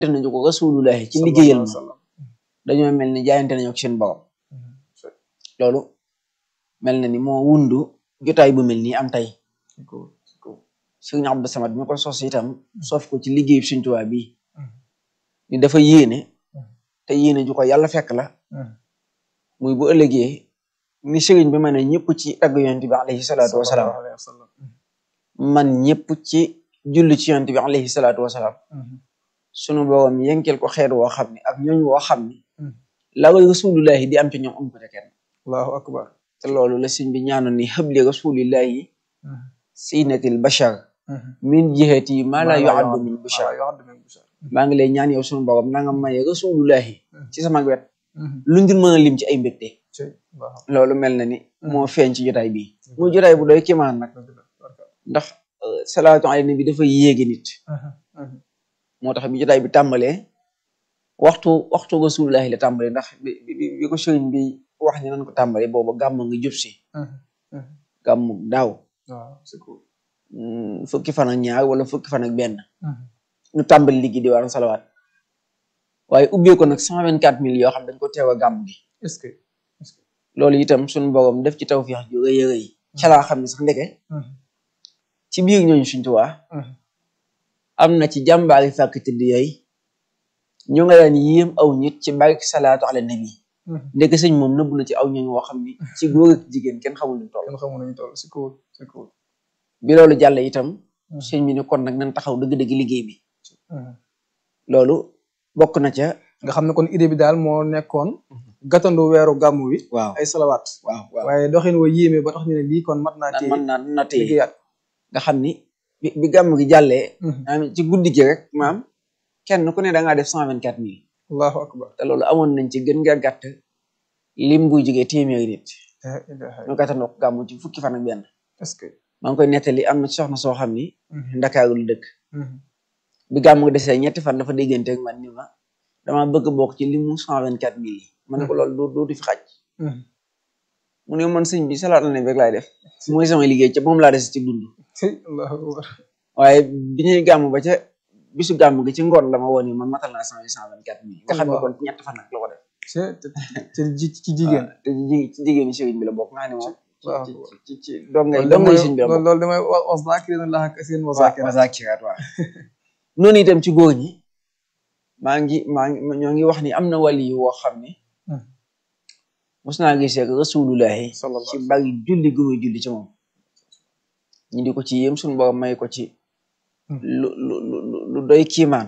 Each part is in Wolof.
def nañu ko rasulullahi ci liggéeyal ma dañoo mel ni jaayante nañu ak seen borom loolu mel na ni moo wundu jotaay bu mel nii am tey Sëriñ Abdou Samad mi ko sos itam sof ko ci liggéeyu Sëriñ Tuubaa bi ni dafa yéene te yéene ju ko yàlla fekk la muy bu ëllëgee ni sëriñ bi ma ne ñëpp ci tagg yonent bi alayhi salaatu wasalaam man ñëpp ci julli ci yonent bi alayhi salaatu wasalaam sunu borom yenkel ko xeet woo xam ne ak ñooñ woo xam ne la rasulullahi di am ci ñoom am ko ca kenn allahu akbar te loolu la sëñ bi ñaanoon ni xëbli rasulillahi sinatil bashar min jihati ma la yuaddu min bashar maa ngi lay ñaan yow sunu borom na nga maye rasulullahi ci sama wet lu ngir mën a lim ci ay mbégte loolu mel na ni moo feeñ ci jotaay bi muy jotaay bu doy kimaan nag ndax salaatu ala nabi dafa yéegi nit moo tax bi jotaay bi tàmbalee waxtu waxtu rasulullahi la tàmbalee ndax bi bi ko sëriñ bi wax ni nan ko tàmbalee booba gàmm ngi jub si gàmm daaw fukki fan ak ñaar wala fukki fan ak benn ñu tàmbali liggéey di war salawaat waaye ubbee ko nag cent vingt quatre mille yoo xam dañ ko teew a gàmm gi est-ce que loolu itam suñu borom def ci tawfiix ju rëy a rëy ca laa xam ne sax ndeke ci biir ñooñu Sëriñ Tuubaa am na ci jàmbaari fàkk tëdd yooyu ñu nga daan yéem aw nit ci barke salaatu ala nabi ndeke sëñ moom nëbb na ci aw ñooñu woo xam ni ci góor ak jigéen kenn xamul lu toll kenn xamul nañu toll si kaw si kaw bi loolu jàll itam sëñ bi ne kon nag nañ taxaw dëgg-dëgg liggéey bi loolu bokk na ca nga xam ne kon idée bi daal moo nekkoon gàttandu weeru gàmmu wi waaw ay salawaat waaw waaw waaye doxin wa yéeme ba tax ñu ne lii kon mat naa naan téye mën naa na téye liggéeyaat nga xam ni bi bi gàmm gi jàllee maanaam ci guddi gi rek maam kenn ku ne da ngaa def cent vingt quatre mille allahu akbar te loolu amoon nañ ci gën nga gàtt lim buy jógee téeméeri nit la ilaha ñu gàttandoo ko gàmm ci fukki fan ak benn est-ce que maa ngi koy nettali am na ci soxna soo xam ni Ndakaaru la dëkk bi gàmm gi desee ñetti fan dafa déggante ak man ni ma dama bëgg bokk ci limu cent vingt quatre mille yi ma ne ko loolu doo dootu fi xaj mu ne man sëñ bi salaat la ne rek laay def mooy sama liggéey ca moom laa des ci dund allahu akbar waaye bi ñuy gàmm ba ca bisu gàmm gi ci ngoon la ma woon ni man matal naa cent cent vingt quatre mille nga xam ne kon ci ñett fan nag la ko def te te ji ci jigéen te ci ci jigéeni sëriñ bi la bokk nga xam ne moom waaw ci ci ci dongay loolu dongay damay sëriñ bi la bokk loolu damay wa zakirina allaha kasiran wa zakirat wasakiraat waaw noonu itam ci góor ñi maa ngi maa ngi ñoo ngi wax ni am na wali yu woo xam ne mos naa gisee ak rasulullahi sallallahu ci bari julli gu muy julli ci moom ñu di ko ci yéem suñu borom may ko ci lu lu lu lu doy kiimaan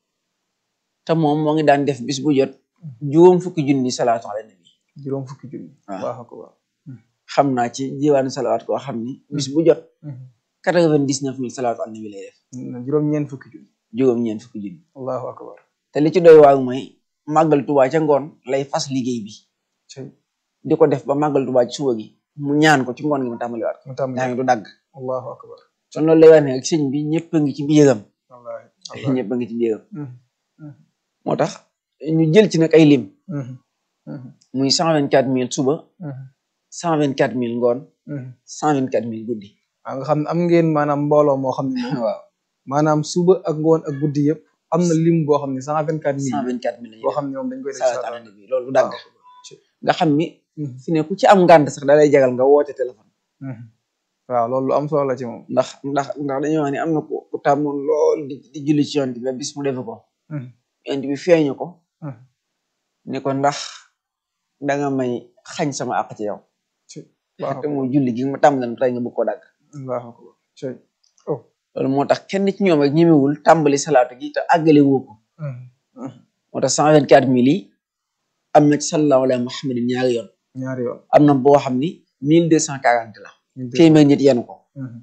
te moom moo ngi daan def bis bu jot juróom fukki junni salaatu ala nabi juróom fukki junni waaw. allahu akbar xam naa ci jiwaanu salawaat koo xam ni bis bu jot quatre vingt dix neuf mille salaatu ala nabi lay def juróom ñeent fukki junni juróom ñeent fukki junni allahu akbar te li ci doy waar mooy màggal tubaa ca ngoon lay fas liggéey bi cey di ko def ba màggal tubaa ci suba gi mu ñaan ko ci ngoon gi mu tàmbaliwaat ko mu tam yaa ngi du dagg allahu akbar kon loolu lay wax ne rek sëñ bi ñëpp a ngi ci biiram wallahi wallahi ñëpp a ngi ci biiram Mhm. moo tax ñu jël ci nag ay lim Mhm. Mhm. muy cent vingt quatre mille suba Mhm. cent vingt quatre mille ngoon Mhm. cent vingt quatre mille guddi waaw nga xam ne am ngeen maanaam mbooloo moo xam ne moom waaw maanaam suba ak ngoon ak guddi yëpp am na lim boo xam ne cent vingt quatre cent mille vingt quatre mille boo xam ne moom dañ koy def salaatu ala nabi loolu du dagg waaw. nga xam ni Mhm. fi ne ku ci am ngànt sax da lay jagal nga woote téléphone Mhm. waaw loolu lu am solo la ci moom ndax ndax ndax dañoo wax ni am na ku ku tàmmoon lool di di julli ci yonent bi ba bis mu defe ko Mhm. yonent bi feeñu ko Mhm. ni ko ndax danga may xañ sama àq ci yow waaw te mooy julli gi ma tàmbali tey nga bëgg ko dagg allahu akbar cey oh loolu moo tax kenn ci ñoom rek ñemewul tàmbali salaatu gi te àggale woo ko Mhm. Mhm. moo tax cent vingt quatre mille yi am na ci sallallahu alayhi muhammadin ñaari yoon ñaari yoon am na boo xam ni mille deux cent quarante la téeméer nit yenu ko Mhm.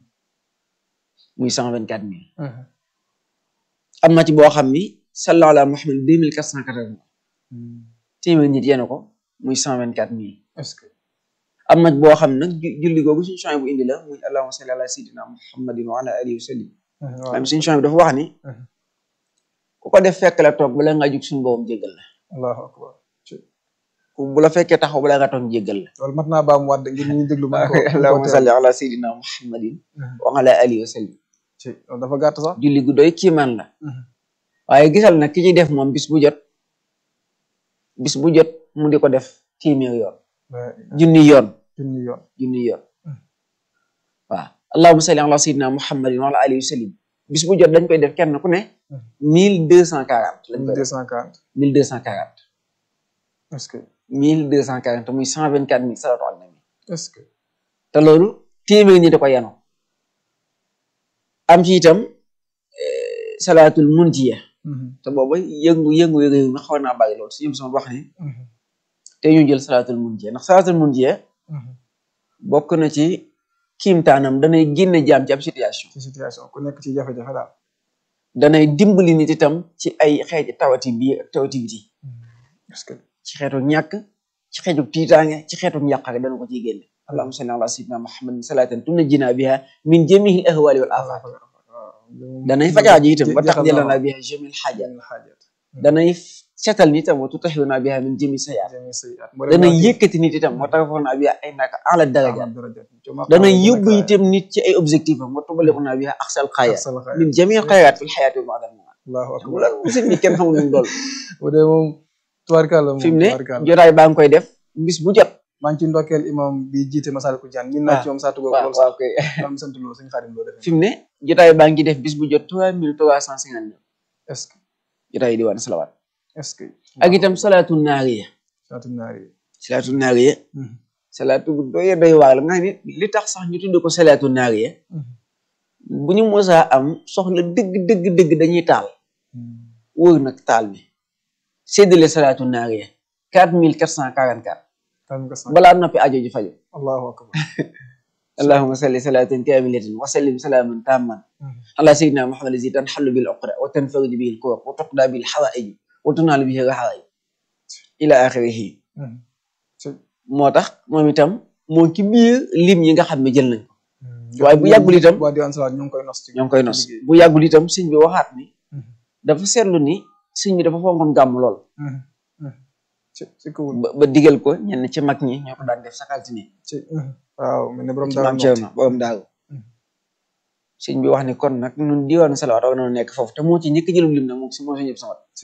muy cent vingt quatre mille Mhm. am na ci boo xam ni sallallahu alayhi muhammadin deux mille quatre cent quatre-vingts Mhm. téeméer nit yenu ko muy cent vingt quatre mille est-ce que am na boo xam nag ju- julli googu suñu champs bu indi la muy allahumma salli ala sayyidina muhammadin wa ala alihi wa sallim Mhm. waaw maanaam suñu champs bi dafa wax ni Mhm. ku ko def fekk la toog bala ngaa jug suñu boobam jéggal la allahu akbar cey ku bu la fekkee taxaw bala ngaa toog jéggal la loolu mat naa baam waat ngir ñu déglu man ko allahumma salli ala sayyidina muhammadin Mhm. wa ala alihi wa sallim cey loolu dafa gàtt sax julli gu doy kiimaan la Mhm. waaye gisal nag ki ciy def moom bis bu jot bis bu jot mu di ko def téeméer yoon junni yoon junni yoon junni yoon waaw allahumma salli ala sayyidina muhammadin wa ala alihi wa sallim bis bu jot dañ koy def kenn ku ne mille deux cent quarante lañ koy deux def cent quarante mille deux cent quarante est-ce que mille deux cent quarante muy cent vingt quatre mille salatu ala nabi est-ce que te loolu téeméer ñi da ko yanoo am ci itam salaatul munjiya te booba yëngu yëngu réew mi xaw naa bàyyi loolu su ñëm sama wax ni te ñu jël salaatul munjiya ndax salaatul munjiya bokk na ci kiimtaanam danay génne jaam ci ab situation ci situation ku nekk ci jafe-jafe daal danay dimbali nit itam ci ay xeeti tawati biir ak tawati biti est-ce que ci xeetu ñàkk ci xeetu tiitaange ci xeetu njàqare dana ko ciy génne allahumma salli ala sayyidina muhammadin salatan tunajjina biha min jamihi al ahwali wal afat danay fajaaji itam wa taxjilana biha jamil xaajat xaajat danay setal nit itam wa tutahhiruna biha min jami sayaat jami sayyiat danay yëkkati nit itam wa tarfa'una biha ay naka ala darajaat danay yóbbu itam nit ci ay objectif am wa tuballighuna biha aqsal xayaat min jamil xayaat fil xayaati wa ba'da al-mamaat allahu akbar loolu musim ni kenn xamul nu mu dool bu dee moom tubaarkàlla moom fi mu ne tubaarkàlla jotaay baa ngi koy def bis bu jot maa ngi ci ndokkeel imam bi jiite Masaalikul Jinaan min naa ci moom saatu boobu waaw loolu sax waaw koy am sant loolu suñu xarit loo defee fi mu ne jotaay baa ngi def bis bu jot trois mille trois cent cinquante neuf est-ce que jotaay di waan salawaat est-ce que ak itam salaatu naariya saatu naari salaatu naariya salaatu bu doy doy waar la nga xam ne li tax sax ñu tudd ko salaatu naariya bu ñu mosaa am soxla dëgg dëgg dëgg dañuy taal wër nag taal bi séddale salaatu naariya quatre mille quatre cent quarante quatre tam nga sant balaa noppi ajo ji faju allahu akbar allahumma salli salatan kamilatan wa sallim salaman tamman ala sayyidina muhammad allazi tanhallu bil uqda wa tanfariju bihi al kurab wa tuqda bil hawaiji wa tunalu bihi rahaai ila axirihi moo tax moom itam moo ci biir lim yi nga xam ne jël nañ ko waaye bu yàggul itam waa diwaan salaat ñu ngi koy nos ci ñoo ngi koy nos bu yàggul itam sëñ bi waxaat ni dafa seetlu ni sëñ bi dafa fonkoon gàmm lool ci ci kawul ba ba digal ko ñenn ci mag ñi ñoo ko daan def chaque altine ci waaw mel ne borom ci daal maam Cerno borom daaru sëñ bi wax ni kon nag ñun diwaanu salawaat war na nekk foofu te moo ci njëkk jëlum lim nag moom si moo si ñëpp sama ci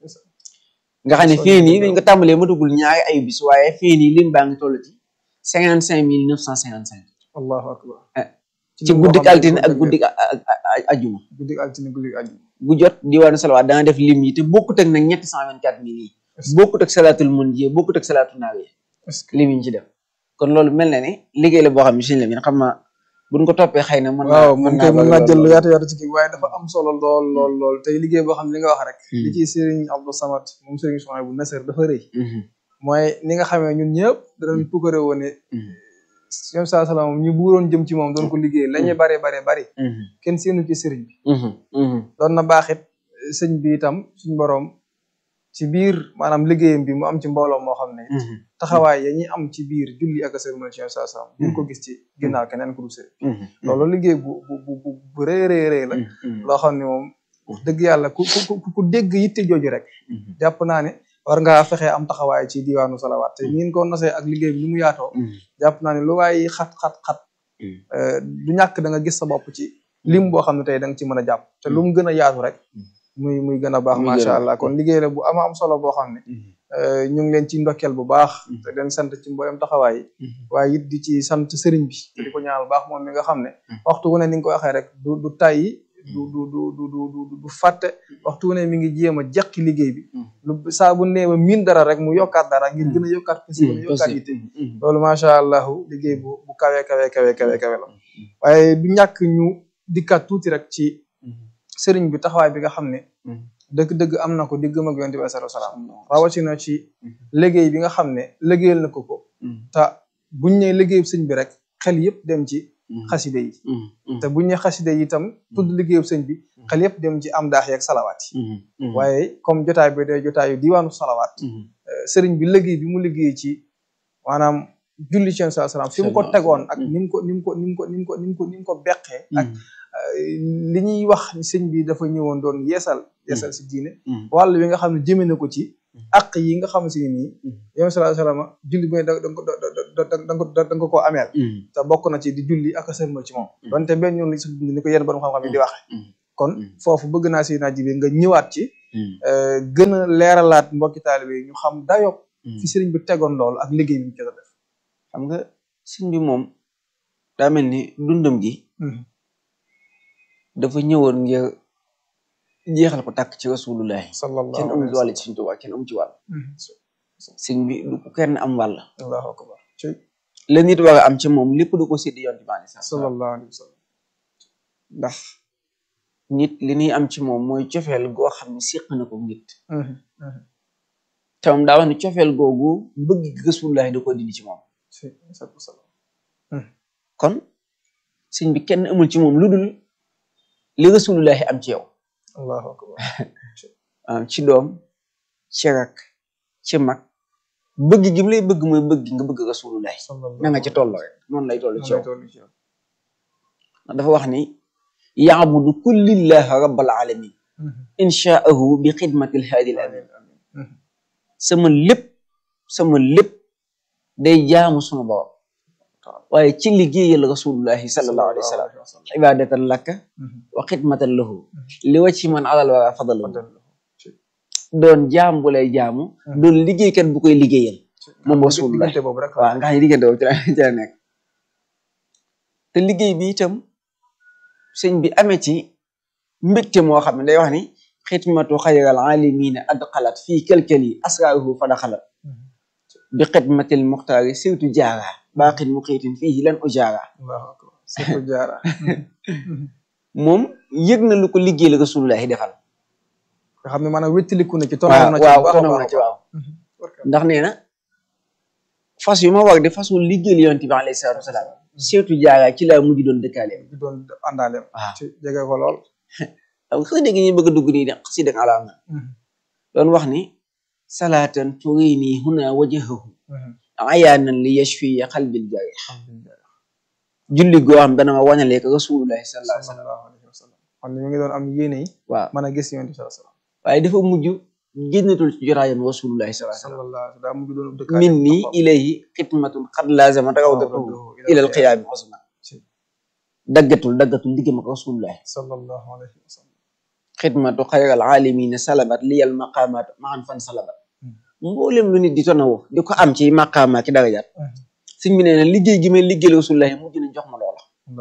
nga xam ne fii nii dañ ko tàmbalee ma duggul ñaari ay bis waaye fii nii lim baa ngi toll ci cinquante cinq mille neuf cent cinquante cinq allahu akbar ci guddik altine ak guddik a- a- a- ajuma guddik altine guddik aju bu jot diwaanu salawaat dana def lim yi te bokkut ak nag ñetti cent vingt quatre mille yi bokkut ak salaatul mun ji bokkut ak salaatul naaw yi est-ce que lim yi ñu ci def kon loolu mel na ni liggéey la boo xam ne suñu la xam naa buñ ko toppee xëy na mën naa waaw man kay mën naa jël lu lool. yaatu yaatu ci kii waaye dafa am solo lool lool lool tey liggéey boo xam ne li nga wax rek li ci Serigne Abdou Samad moom Serigne Souhaïbou bu Nasser dafa rëy Mhm, mooy ni nga xamee ñun ñëpp danañ pukkare woon ne mhm, yom saa salaam ñu buuroon jëm ci moom doon ko liggéey la ñuy bare bare bari mhm, kenn seenu ci sëriñ bi mhm, mhm, doon na baaxit sëñ bi itam suñ boroom ci biir maanaam liggéeyam bi mu am ci mbooloo moo xam ne mhm, taxawaay ya ñuy am ci biir julli ak sëriñ ci yom saa salaam duñ ko gis ci ginnaaw keneen ku dul sëriñ mhm, loolu liggéey bu bu bu bu bu rëy rëy rëy la mhm, loo xam ne moom wax dëgg yàlla ku ku ku ku dégg yitte jooju rek mhm, jàpp naa ne war ngaa fexe am taxawaay ci diwaanu salawaat te ñin ko nosee ak liggéey bi ni mu yaatoo mhm, jàpp naa ne lu waay xat xat xat mhm. euh, du ñàkk da nga gis sa bopp ci lim boo xam ne tey da nga ci mën a jàpp te lu mu gën a yaatu rek muy muy gën a baax Muy gën a macha baax. allah kon liggéey la bu ama am solo boo xam ne Mhm, euh, ñu ngi leen ci ndokkeel bu baax Mhm. te leen sant ci mboolem taxawaay yi mhm, waaye it di ci sant sëriñ bi te di ko ñaanal baax moom mi nga xam ne Mhm. waxtu wu ne ni nga ko waxee rek du du tàyyi du du du du du du du fàtte waxtu wu ne mi ngi jéem a jeqi liggéey bi Mhm. lu saa bu nee ba miin dara rek mu yokkaat dara ngir gën a yokkaat pasi gën a yokkaat yitte mhm, loolu macha allahu liggéey bu bu kawe kawe kawe kawe kawe la waaye du ñàkk ñu dikkaat tuuti rek ci mhm, sëriñ bi taxawaay bi nga xam ne mhm. dëgg-dëgg am na ko diggam ak yonent bi sallallahu alayhi wasallam rawatina ci liggéey bi nga xam ne liggéeyal na ko ko Mhm, te buñ ne liggéeyu sëñ bi rek xel yëpp dem ci mhm, xaside yi mhm, mhm, te buñ ne xaside yi itam tudd liggéeyu sëñ bi xel yëpp dem ci am daax yeeg salawaat yi mhm, mhm, waaye comme jotaay bi day jotaayu diwaanu salawaat mhm, euh, sëriñ bi liggéey bi mu liggéey ci maanaam julli ci sa salaam fi mu ko tegoon ak ni mu ko ni mu ko ni mu ko ni mu ko ni mu ko ni mu ko beqee ak li ñuy wax ni sëñ bi dafa ñëwoon doon yeesal yeesal si diine mhm, wàll bi nga xam ne jëme na ko ci ak yi nga xam si ne nii Mhm. yow sallallahu alayhi wasallam julli bu ne da da nga ko da da da da nga ko da nga koo ameel mhm, te bokk na ci di julli ak a sërmal ci moom Mhm. donte benn yoon li si dund ni ko yenn borom xam-xam yi di waxe mhm, kon foofu bëgg naa si naa jibi nga ñëwaat ci gën a leeralaat mbokki taalibe yi ñu xam dayob fi sëriñ bi tegoon loolu ak liggéey bi mu jot a def xam nga sëriñ bi moom daa mel ni dundam gi dafa ñëwoon ngir jeexal ko tàkk ci rasulullahi sallallahu kenn amu ci wàll ci Sëriñ Tuubaa kenn amu ci wàll sëriñ bi du ko kenn am wàll allahu akbar la nit war a am ci moom lépp du ko séddi yoon bi maani sax sallallahu alayhi wa sallam ndax nit li ñuy am ci moom mooy cofeel goo xam ne séq na ko nit te moom daa wax ne cofeel googu bëgg gi rasulullahi da ko dindi ci moom kon sëñ bi kenn amul ci moom lu dul li rasulullahi am ci yow allahu akbar ci doom ci rak ci mag bëgg gi mu lay bëgg mooy bëgg nga bëgg rasulullahi na nga ci toll rek noonu lay toll ci yow dafa wax ni yaabudu kullillahi rabbal alamin inshaahu bi xidmatil haadil amin sama lépp sama lépp day jaamu suma borom waaye ci liggéeyal rasulullahi sallallahu alayhi wa sallam ibadatan laka wa xidmatan lahu li wa ci man alal wara fadal doon jaam bu lay jaamu doon liggéeykat bu koy liggéeyal moom rasulullah waaw nga xam ne diggante boobu ci la ci la nekk te liggéey bi itam sëñ bi amee ci mbégte moo xam ne day wax ni xidmatu xayral alimina adxalat fii kelkeli asraaruhu fadaxalat bi xidmatil muxtaari sirtu jaara baaxin mu xiitin fii lan u jaara sirtu jaara moom yëg na lu ko liggéey la rasulullahi defal nga xam ne maanaam wéttaliku na ci waaw waaw tonaw na ci waaw ndax nee na fas yu ma war de fasul liggéeyal yonent bi alayhi salaatu wasalaam seetu jaara ci laa mujj doon dëkkaaleem di doon àndaaleem waaw ci jege ko lool aw xëy dégg ñu bëgg a dugg nii de xasi dëgg alaam na doon wax ni salaatan turini huna wajahahu ayaanan li yashfi xalbil jarih julli goo xam dana ma wañalee ko rasulullahi sallallahu alayhi wa sallam sallallahu alayhi wa sallam kon ñu ngi doon am yéene yi waaw mën a gis yonent bi sallallahu alayhi wa sallam waaye dafa mujj génnatul ci jotaayam rasulullahi sallallahu alayhi wa sallam sallallahu alayhi wa sallam daa mujj doon dëkkaale min nii ilayhi xidmatun xad laazama rawdatuhu ilal qiyaami xusna daggatul daggatul diggam ak rasulullahi sallallahu alayhi wa sallam xidmatu xayral aalimina salabat liyal maqaamaat maan fan salabat mboolem lu nit di tonawo di ko am ci maqaama ki darajaat sëñ bi nee na liggéey gi may liggéeyal rasulullahi mujj na jox ma loola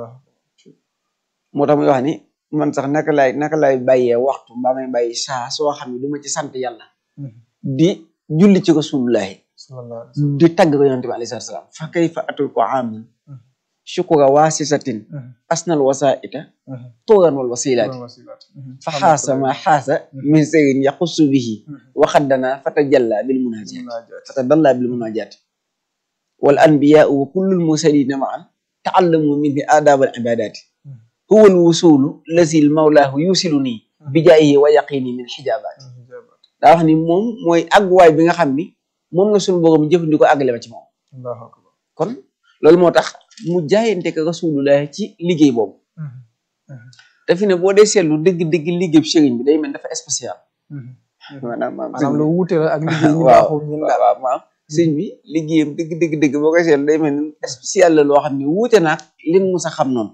moo tax muy wax ni man sax naka laay naka laay bàyyee waxtu mbaa may bàyyi saa soo xam ne du ma ci sant yàlla di julli ci rasulullahi sallallahu alayhi wa sallam di tagg ko yonent bi alayhi salaatu salaam fa kayfa atul ko amin shukura waasisatin asnal wasaita turan wal wasilaati fa xaasa ma xaasa min sërin yaxussu bihi waxaddana fatajalla bil munajat fatadalla bil munajat wal anbiyaa wa kullul mursalina maan taallamu minhu aadab al ibadati huwa al wusulu lazil mawlaahu yusilu nii bijaayihi wa yaqini min xijabaati daa wax ni moom mooy àgguwaay bi nga xam ni moom la suñu borom jëfandikoo àggale ma ci moom allahu akbar kon loolu moo tax mu jaayante ko rasulullah ci liggéey boobu te fi ne boo dee seetlu dëgg dëgg liggéey bu sëriñ bi day mel dafa spécial maanaam maanaam lu wuute la ak liggéey ñu waaw baaxul ñun waaw waaw maanaam sëriñ bi liggéeyam dëgg dëgg dëgg boo koy seetlu day mel ni spécial la loo xam ne wuute naag lin mu sa xam noonu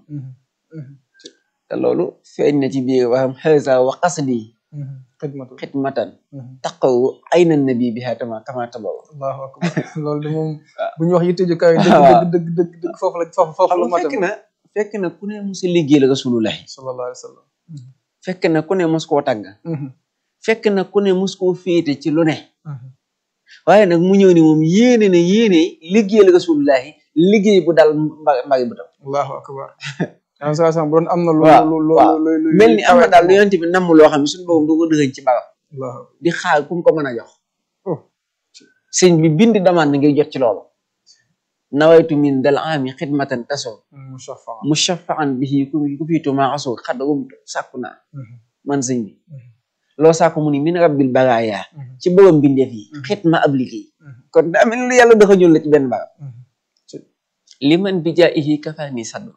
te loolu feeñ na ci biir waxam xësa wa qasdi xidmatu xidmatan taqaw ayna nabi bi hatama kama tabaw allahu akbar loolu de moom bu ñu wax yitte ju kawe dëgg dëgg dëgg dëgg dëgg foofu la foofu foofu la xam nga matam fekk na fekk na ku ne mos a liggéey la rasulullahi sallallahu alayhi wa sallam fekk na ku ne mos koo tàgg fekk na ku ne mos koo féete ci lu ne waaye nag mu ñëw ni moom yéene na yéene liggéey la rasulullahi liggéey bu dal mba mbagi bu tam allahu akbar am sa sam bu doon am na lu waaw lu lu waaw lu lu mel ni am na daal lu yonent bi namm loo xam ne suñu boobu du ko dëxëñ ci bagam allahu akbar di xaar ku mu ko mën a jox oh sëñ bi bind demande ngir jot ci loolu nawaytu min dal ami xidmatan taso mushaffa mushafaan bihi ku ku fiitu maa asoo xad rumtu sàkku naa man sëñ bi loo sàkku mu ni min rabbil baraaya ci borom bindeef yi xitma ab liggéey kon daa mel ni lu yàlla dafa ñuul la ci benn barab li man bi jaa ihi kafaani sadma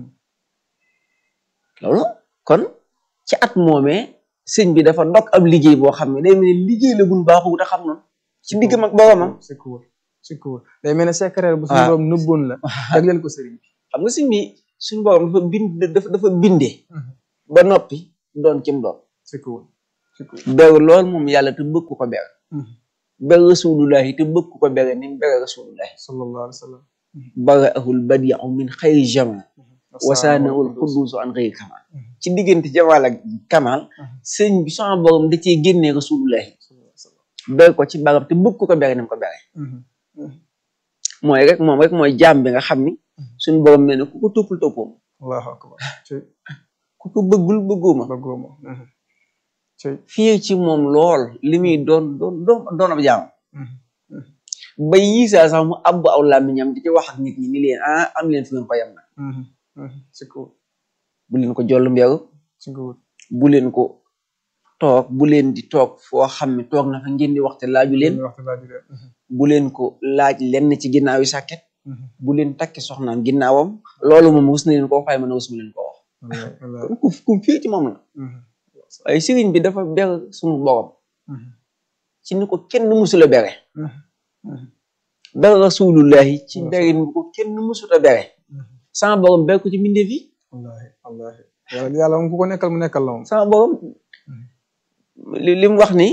loolu kon ci at moomee sëñ bi dafa ndok ab liggéey boo xam ne day mel ni liggéey la gun baaxu te xam noonu ci diggam ak boromam c'est cool c'est cool day mel ne secret bu suñu waaw. borom nëbboon la jagleel ko sëriñ bi xam nga sëñ bi suñu borom dafa bind dafa dafa bindee ba noppi doon kim doon c'est cool c'est cool beru lool moom yàlla te bëgg ku ko ber ber rasulullahi te bëgg ku ko bere ni mu bere rasulullahi sallallahu alayhi wa sallam baraahul badiu min xayri jamal wasaanaul xudduusu an xëyri kamal ci diggante jamal ak kamal sëñ bi sama borom da cee génnee rasulullahi ber ko ci barab te bëgg ku ko bere ni mu ko bere mooy rek moom rek mooy jaam bi nga xam ni suñu borom nee na ku ko toppul toppoom allahu akbar ci ku ko bëggul bëgguma bëggooma ci fii ci moom lool li muy doon doon doon doon ab jaam ba yiisaa sax mu abbu aw làmmiñam di ci wax ak nit ñi ni leen ah am leen fi ngeen ko yem na c'est cool bu leen ko joll mbeeru c'est cool bu leen ko toog bu leen di toog foo xam ne toog na fa ngeen di waxte laaju leen waxtu laa jëlee bu leen ko laaj lenn ci ginnaaw yi sàkket bu leen takki soxnaam ginnaawam loolu moom rus na leen koo fay mën a rus mu leen ko wax kon ku ku fii ci moom la waaye sëriñ bi dafa ber suñu borom ci ni ko kenn musula bere ber rasulullahi ci berin bu ko kenn musuta bere sama borom ber ko ci mbindeef yi wallahi wallahi yàlla yàlla moom ku ko nekkal mu nekkal la moom sama borom li li mu wax ni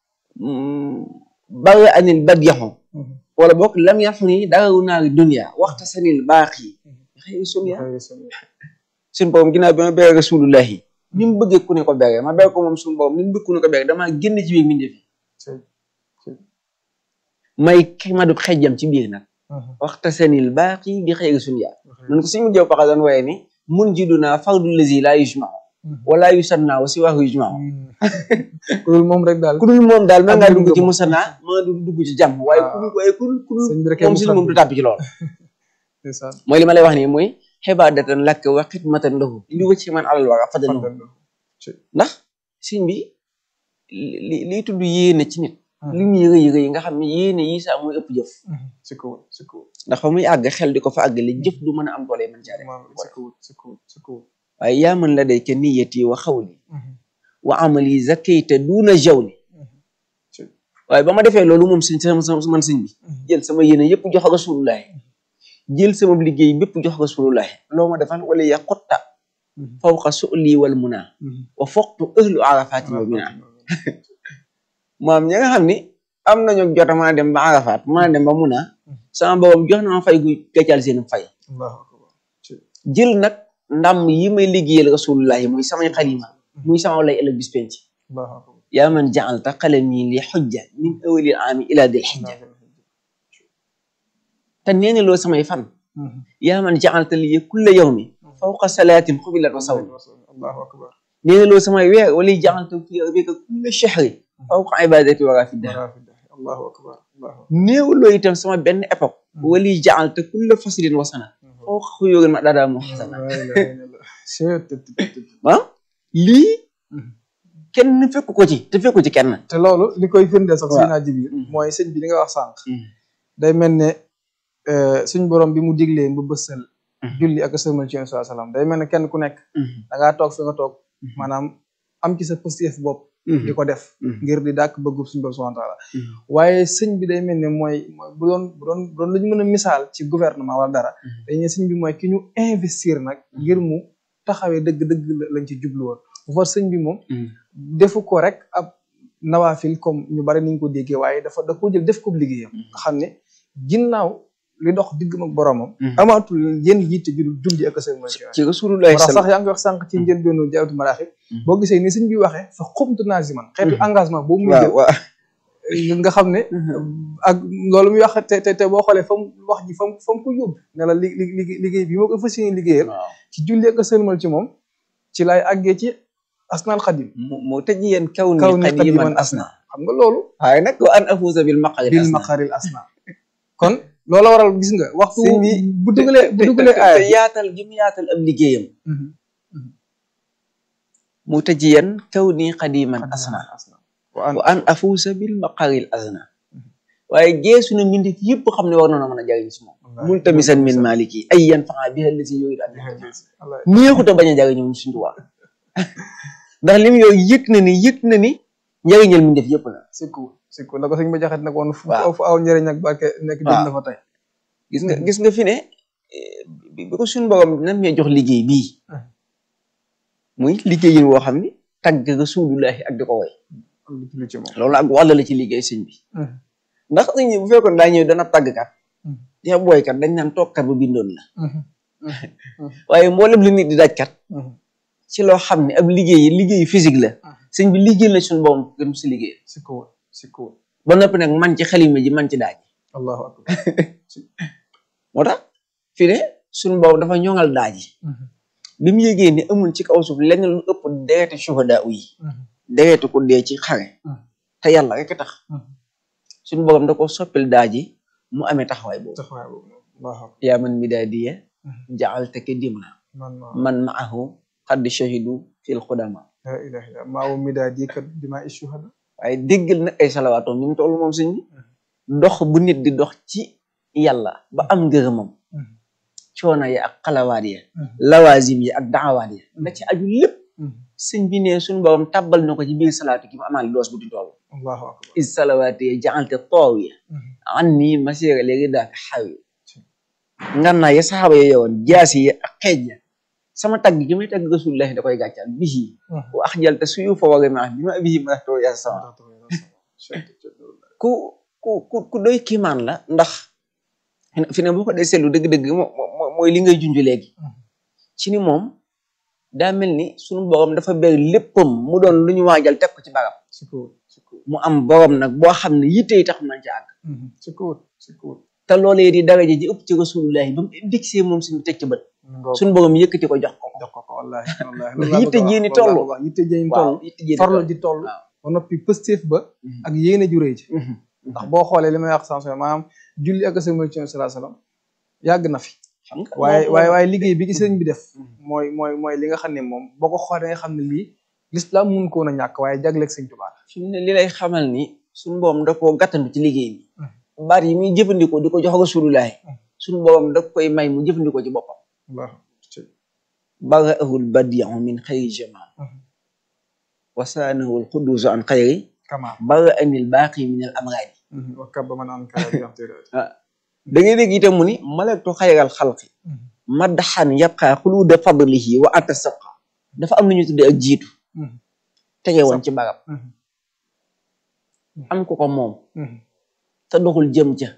bari anil badyaxu wala boog lam yax ni darawu naari dunia waxta sanil baax yi xëy sunya suñu borom ginnaaw bi ma bere rasulullahi ni mu bëggee ku ne ko bere ma bere ko moom suñu borom ni mu bëgg ku ne ko bere damaa génn ci biir mbindeef yi may madub xejjam ci biir nag waxta sanil baax yi bi xëy sunya man ko suñu jëw paxa doon waaye ni mun jiduna fardul lazi la yujmau wala yusanna wa si waxu yujmau ku dul moom rek daal ku dul moom daal mën ngaa Ak dugg ci ngëm. musanna mën nga dugg ci jàmm waaye ku dul waaye ku dul ku sëñ bi dul rek moom si moom du tàbbi ci lool ndeysaan mooy li ma lay wax nii mooy xibaadatan lakk wa xidmatan lahu li wëcc man alal wara fadan ndax sëñ bi li liy tudd yéene ci nit li muy rëy rëy nga xam ne yéene yi saa mooy ëpp jëf c'est cool c'est cool ndax fa muy àgg xel di ko fa àggale jëf du mën a am doole mën caa def c'est cool c'est cool c'est cool waaye yaa man la day ke niyati wa xawli wa amali zakayta duuna jawli waaye ba ma defee loolu moom sëñ sama sama man sëñ bi jël sama yéene yëpp jox rasulullahi jël sama liggéey bépp jox rasulullahi loo ma defal wala ya xotta fawqa su'li wal muna wa foqtu ahlu arafaati wa mina maam ñi nga xam ni am nañu jot a mën a dem ba arafaat mën a dem ba muna sama borom jox na ma fay gu gàccal seen fay allahu akbar jël nag ndam yi may liggéeyal rasulullahi muy samay xalima muy sama lay ëllëg bis penc allahu akbar yaa man ja'alta qalami li xujja min awalil aami ila dil xijja te nee na loo samay fan yaa man ja'alta li kulla yawmi fawqa salaatin xubilat wa sawmi allahu akbar nee na loo samay weer wala ja'alta fi bika kulla shahri fawqa ibadati wa rafidda allahu akbar allahu néew loo itam sama benn époque wala ja'alta kulla faslin wa sana fawqa xuyurin ma dada mu xasana ah lii kenn fekku ko ci te fekku ci kenn te loolu li koy firndeel sax waaw. si naa jibiir mooy sëñ bi li nga wax sànq day mel ne suñ borom bi mu diglee bu bësal julli ak sëlmal ci Yonent sallallahu alayhi wasallam day mel ne kenn ku nekk da ngaa toog fi nga toog maanaam am ci sa positif bopp di ko def ngir di dàkk bëggub suñu borom subhanahu wa taala waaye sëñ bi day mel ne mooy mooy bu doon bu doon bu doon lu ñu mën a misaal ci gouvernement wala dara dañu ne sëñ bi mooy ki ñu investir nag ngir mu taxawee dëgg-dëgg la- lañ ci jublu woon bu far sëñ bi moom defu ko rek ab nawaafil comme ñu bari niñ ko déggee waaye dafa da ko jël def ko liggéeyam nga xam ne ginnaaw li dox diggam ak boromam amaatul yenn yitte ju dul julli ak seen mooy ci rasulullahi moo tax sax yaa ngi wax sànq ci njëlbeenu jaawatu maraaxib boo gisee ni sëñ bi waxee fa xumtu naziman xeetu engagement boobu muy waaw jël waaw nga xam ne ak loolu muy wax te te te boo xoolee fa mu wax ji fa mu fa mu ko yóbbu ne la li li liggéey bi moo ko fas yéene liggéeyal waaw ci julli ak sëlmal ci moom ci lay àggee ci asnaal xadim mu mu tëj yéen kaw ni kaw ni xadiman xadiman asna xam nga loolu waaye nag wa an afuusa bil maqari bil maqaril asna kon loolu waral gis nga waxtu Sëñ bi bu dugalee bu dugalee te aaya yaatal gi mu yaatal ab liggéeyam Mhm. mu tëj yéen kaw ni xadiman asna asna wa an wa an afuusa bil maqaril asna waaye geesu na mbindeef yëpp xam ne war na mën a jariñ si moom multamisan min maliki ay yan faxa bi xel si yooyu daal wallaay neexuta bañ a jariñu moom suñu tubaab ndax lim yooyu yëg na ni yëg na ni njariñal mbindeef yëpp la c'est cool c'est cool la ko sëñ ba jaxat nag woon fu Waaw. fu aw njëriñ ak barke nekk Waaw. dégg na fa tey gis nga gis nga fi ne eh, bi bi ko suñu borom nan mee jox liggéey bii muy liggéeyin woo xam ni tagg rasulullahi ak di ko woy am lu julli ci moom loolu ak wàll la ci liggéey sëñ bi ndax sëñ bi bu fekkoon daa ñëw dana tàggkat te booykat dañ naan toogkat ba bindoon la waaye mboolem li nit di dajkat ci loo xam ne ab liggéey liggéey physique la sëñ bi liggéey la suñu borom gën si liggéey si kaw si kaw ba noppi nag man ci xalima ji man ci daaj allahu akbar moo tax fi ne suñu borom dafa ñoŋal daaj yi bi mu yégee ni amul ci kaw suuf lenn lu ëpp dereeti shuhada yi dereeti ku dee ci xare te yàlla rek a tax suñu borom da ko soppil daaj yi mu amee taxawaay boobu taxawaay boobu allahu akbar yaa man midaadiya ja'altaka dimna man ma man ma'ahu qad shahidu fil xudama la ilaha illa maa wu midaadi kat dima ishuhada waaye déggal nag ay salawaatoom ni mu toll moom sëñ bi dox bu nit di dox ci yàlla ba am ngërëmam coono ya ak xalawaat ya lawazim yi ak daawaat ya la ci aju lépp sëñ bi ne suñu borom tàbbal na ko ci biir salaatu gi mu amaale doos bu di toll allahu akbar is salawaati ya ja'alta taawiya an nii masira léegi daak xawi ngannaa ya saxaaba ya yowoon jaasi ya ak xeej ya sama tagg gi may tagg rasulullahi da koy gàccal bihi wa axjalta suyu fa wari ma bi ma bihi ma too ya sama ku ku ku ku doy kiimaan la ndax fi ne boo ko dee seetlu dëgg-dëgg moo mooy li ngay junj léegi ci ni moom daa mel ni suñu borom dafa ber léppam mu doon lu ñu waajal teg ko ci barab si kaw si kaw mu am borom nag boo xam ne yitte yi tax nañ ci àgg si kaw si kaw te loolee di daraja ji ëpp ci rasulullahi ba mu digsee moom suñu teg ci bët suñu borom yëkkati ko jox ko ko jox ko ko wallahi wallahi ndax yitte ji ni toll wax yitte ji ni waaw toll yitte ji ni farlo toll ji toll waaw. ba noppi pëstéef ba ak yéene ju rëy ji ndax boo xoolee li may wax sans maanaam julli ak sëlmal ci sallallahu alayhi wasallam yàgg na fi xam nga waaye moom- waaye waaye liggéey bi ci sëriñ bi def Mhm. mooy mooy mooy li nga xam ne moom boo ko xoolee nga xam ne lii l'islam mun ko woon a ñàkk waaye jagleeg sëñ Tuubaa fi mu ne li lay xamal ni suñu borom da koo gàttandu ci liggéey bi baat yi muy jëfandikoo di ko jox rasulullahi suñu borom da koy may mu jëfandikoo ci boppam Allah bara'ahul badi'u min xayri jamal wasaanahu alqudusu an xayri kama bara'anil baaqi min al amradi wa kabba man an kara bi amtirati da ngay dégg itam mu ni malaktu xayral xalqi maddaxan yabqa xuluuda fadlihi wa anta sabqa dafa am lu ñu tuddee ak jiitu tege woon ci barab am ko ko moom te doxul jëm ca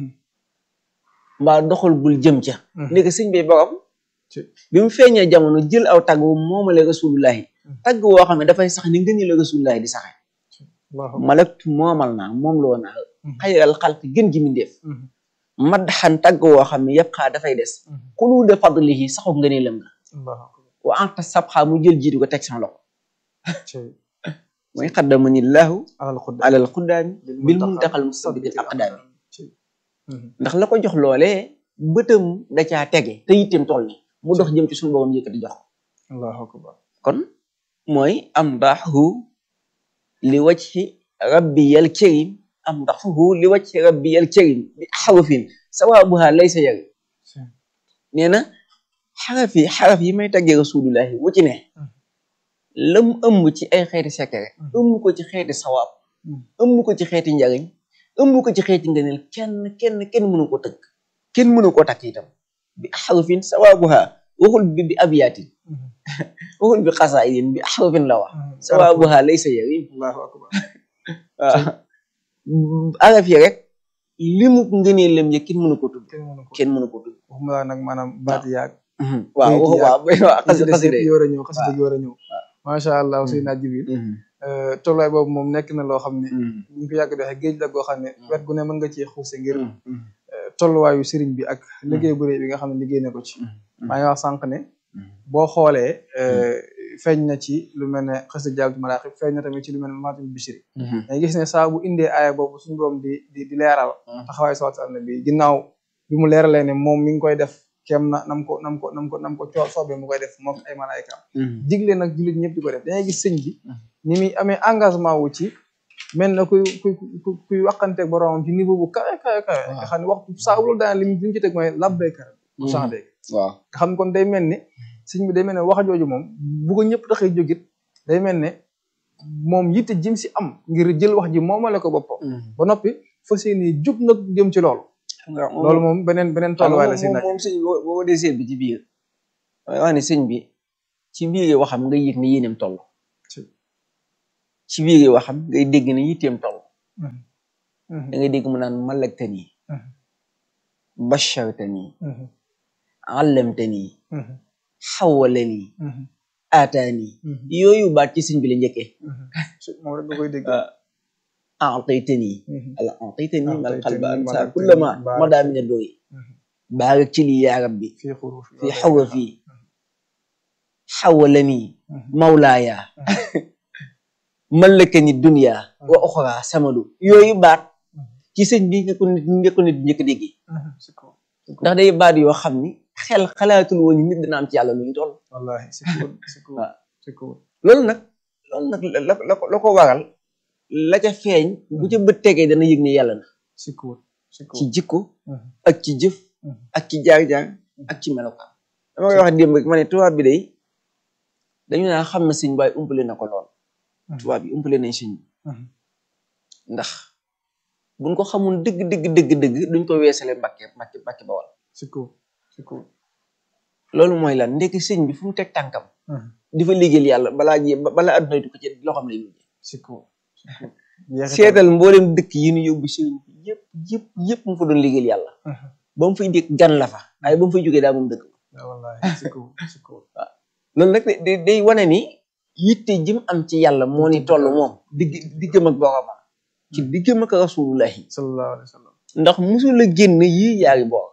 mbaa doxul gul jëm ca ndeke sëñ bi borom Ci- bi mu feeñee jamono jël aw tagg wu moomale rasulullahi tagg woo xam ne dafay sax ni ngëni la rasulullahi di saxe Allah malaktu moomal naa moom loo naa Mhm. xayral xalqi gën gi mindeef maddaxan tagg woo xam ne yëpp xaa dafay des xuluuda fadlihi saxu ngëneelam la Allah wa anta sabxa mu jël jiitu ko teg sama loxo ci mooy xaddamani llahu alal xudda alal xuddaami bil muntaqal musabitil aqdaami ndax la ko jox loolee bëtam da caa tege te yittem toll ni mu dox jëm ci suñu borom yëkkati jox ko Allahu akbar kon mooy am ndaxu li wajhi rabbiyal karim am ndaxu li wajhi rabbiyal karim bi xarafin sawaabuha laysa yari nee na xaraf yi xaraf yi may taggee rasulullahi wu ci ne lam ëmb ci ay xeeti secret ëmb ko ci xeeti sawaab ëmb ko ci xeeti njariñ ëmb ko ci xeeti ngëneel kenn kenn kenn mënu ko tëgg kenn mënu ko takk itam bi xarafin sawaabuha waxul bi bi abiyaatin waxul bi xasaayidin bi xarafin la wax sawaabuha laysa yarim Allahu akbar waaw araf yi rek limu ngëneelam ya kenn mënu ko tudd kenn mënu ko kenn mënu ko tudd waxuma laa nag maanaam baat yaag waaw Bayit yi waaw waaw xasida xasida yi war a ñëw xasida yi war a ñëw macha allah Seydina Jibril tolluwaay boobu moom nekk na loo xam ne ñu ko yàgg doxee géej la goo xam ne wet gu ne mën nga cee xuuse ngir tolluwaayu sëriñ bi ak liggéey bu rëy bi nga xam ne liggéey na ko ci maa ngi wax sànq ne boo xoolee feeñ na ci lu mel ne xasida Jalbatu Maraaxib feeñ na tamit ci lu mel ne Maatib Bichri dañuy gis ne saa bu indee aaya boobu suñu borom di di di leeral taxawaay salaatu ala nabi ginnaaw bi mu leeralee ne moom mi ngi koy def kem na nam ko nam ko nam ko nam ko coo soobee mu koy def moom ay malaayka digle nag jullit ñëpp di ko def dañuy gis sëñ bi ni muy amee engagement wu ci mel na kuy kuy kuy kuy waxanteeg boromam ci niveau bu kawe kawe kawe nga xam ne waxtu saa bu loolu daan li mu li mu ci teg mooy labbayka bu changé waaw nga xam ne kon day mel ne sëñ bi day mel ne wax jooju moom bu ko ñëpp taxee jógit day mel ne moom yitte jëm si am ngir jël wax ji moomale ko boppam ba noppi fas yéene jug nag jëm ci loolu loolu moom beneen beneen tolluwaay la si nag moom sëñ boo boo dee seet bi ci biir damay wax ne sëñ bi ci biir waxam nga yëg ne yéeneem toll ci biir waxam ngay dégg ne yitteem toll da ngay dégg mu naan malaktani bashartani allamtani xawalani aataani yooyu baat ci sëñ bi la njëkkee moom rek nga koy dégg aataytani ala aataytani mal qalba ansa kullama mada min adooyi baarak ci lii yaa rabbi fii xuruuf fi xawa fii xawalani mawlaaya mallakani dunya wa oxra samadu yooyu baat ci sëñ bi nga ko nit nga ko nit njëkk dégg ndax day baat yoo xam ni xel xalaatul woon nit dana am ci yàlla lu ñu toll wallahi c'est cool c'est cool waaw c'est cool loolu nag loolu nag la la ko la ko waral la ca feeñ bu ca bët tegee dana yëg ne yàlla na c'est cool c'est ci cool jikko ak ci jëf ak ci jaar-jaar ak ci melokaan dama koy wax démb rek ma ne tubaab bi day dañu naa xam na sëñ waaye umpale na ko lool tubaab yi umpale nañ sëñ bi ndax buñ ko xamul dëgg dëgg dëgg dëgg duñ ko weesale mbàkke mbàkke mbàkke bawal c'est cool c'est cool loolu mooy lan ndekki sëñ bi fu mu teg tànkam di fa liggéeyal yàlla balaa ji balaa adduna du ko ci loo xam ne mujjee c'est cool c'est cool jeexital. seetal mboolem dëkk yi ñu yóbbu sëriñ bi yëpp yëpp yëpp mu fa doon liggéeyal yàlla ba mu fay dégg gan la fa waaye ba mu fay jógee daa moom dëkk Ah, wallahi c'est cool c'est cool loolu nag day day wane ni yitte jim am ci yàlla moo ni toll moom digg diggam ak boromam ci diggam ak rasulullahi sallallahu alayhi wa sallam ndax musul a génn yii yaari boor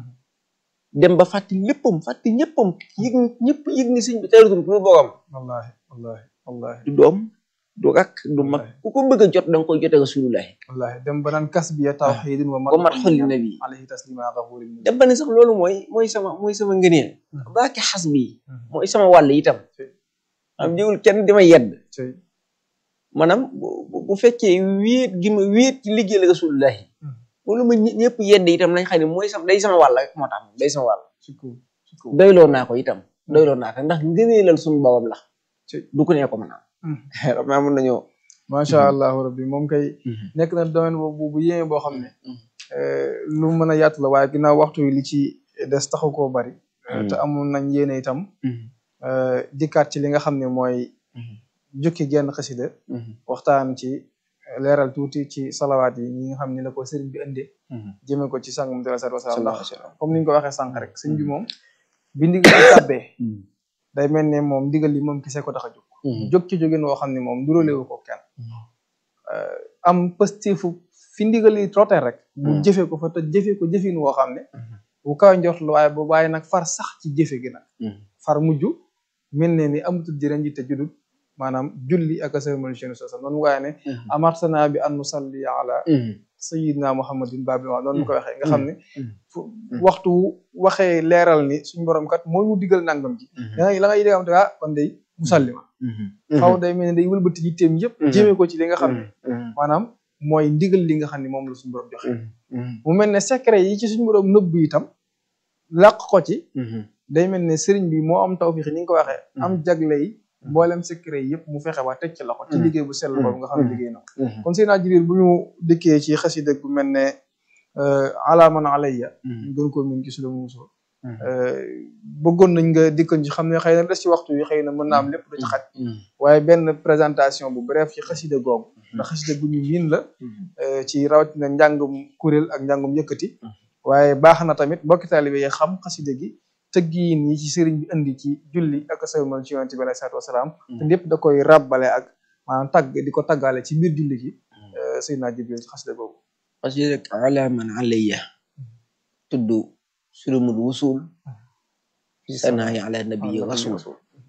dem ba fàtte léppam fàtte ñëppam yëg ñëpp yëg ni sëñ bi teratul ku borom wallahi wallahi wallahi du doom du rakk du mag ku ko bëgg a jot da nga koy jote rasulullahi wallahi dem ba naan kas biya tawxidin wa ba mat xolli nabi alayhi taslima gafurin dem ba ne sax loolu mooy mooy sama mooy sama ngëneel baake xas bi mooy sama wàll itam am jiwul kenn dima yedd cey maanaam bu bu- bu fekkee wéet gi ma wéet ci liggéeyal rasulullahi loolu ma ñë- ñëpp yedd itam nañ xam ne mooy sama day sama wàll rek moo tax day sama wàll c'est cool c'est cool doyloo naa ko itam doyloo naa ko ndax ngëneelal suñu borom la Ci. du ko nee ko mën a am maa mën nañoo macha allahu rabbi moom kay nekk na domaine boobu bu yéeme boo xam ne lu mën a yaatu la waaye ginnaaw waxtu wi li ci des taxu koo bari te amoon nañ yéene itam dikkaat ci li nga xam ne mooy jukki genn xasida waxtaan ci leeral tuuti ci salawaat yi ñi nga xam ne la ko sëriñ bi indee jëme ko ci sàngam sallallahu alayhi wa sallam ndax comme ni ñu ko waxee sànq rek sëriñ bi moom bi ndigal li tàbbee day mel ne moom ndigal li moom kese ko tax a jóg jóg ci jógin woo xam ne moom duróolewu ko kenn am pësteefu fi ndigal li trotté rek bu jëfee ko fa te jëfee ko jëfin woo xam ne bu kaw njort la waaye boobu waaye nag far sax ci jëfe gi nag far mujj mel ne ni amatul jërëñ ji te judul maanaam julli ak asalmal chenu sasa noonu waaye ne amartana bi an nusalli ala sayidina muhammadin babil wa noonu mu ko waxee nga xam ne fu waxtu waxee leeral ni suñ borom kat moo ñu digal nangam ji da la ngay dégg am te ah kon day musallima xaw day mel ne day wëlbati yitteem yëpp jëmee ko ci li nga xam ne maanaam mooy ndigal li nga xam ne moom la suñu borom joxe mu mel ne secret yi ci suñu borom nëbb itam làq ko ci day mel ne sëriñ bi moo am tawfiix ni nga ko waxee am jagle yi mboolem secret yi yëpp mu fexe waa teg ci loxo ci liggéey bu sell boobu nga xam ne liggéey na ko kon Seydina Jibril bu ñu dikkee ci xasida bu mel ne alaaman alayya ñu gën koo min ci sula muusoo bëggoon nañ nga dikkoon ci xam ne xëy na des ci waxtu yi xëy na mën naa am lépp du ci xaj waaye benn présentation bu bref ci xasida googu ndax xasida gu ñu miin la ci rawatina njàngum kuréel ak njàngum yëkkati waaye baax na tamit mbokki taalibe yi xam xasida gi tëggiin yi ci sëriñ bi indi ci julli ak salmal ci yonent bi alayhi salaatu wasalaam te lépp da koy ràbbale ak maanaam tagg di ko taggaale ci biir julli gi Seydina Jibril ci xasida googu xasida rek ala man alayya tudd sulumul wusul sanaayi ala nabii rasul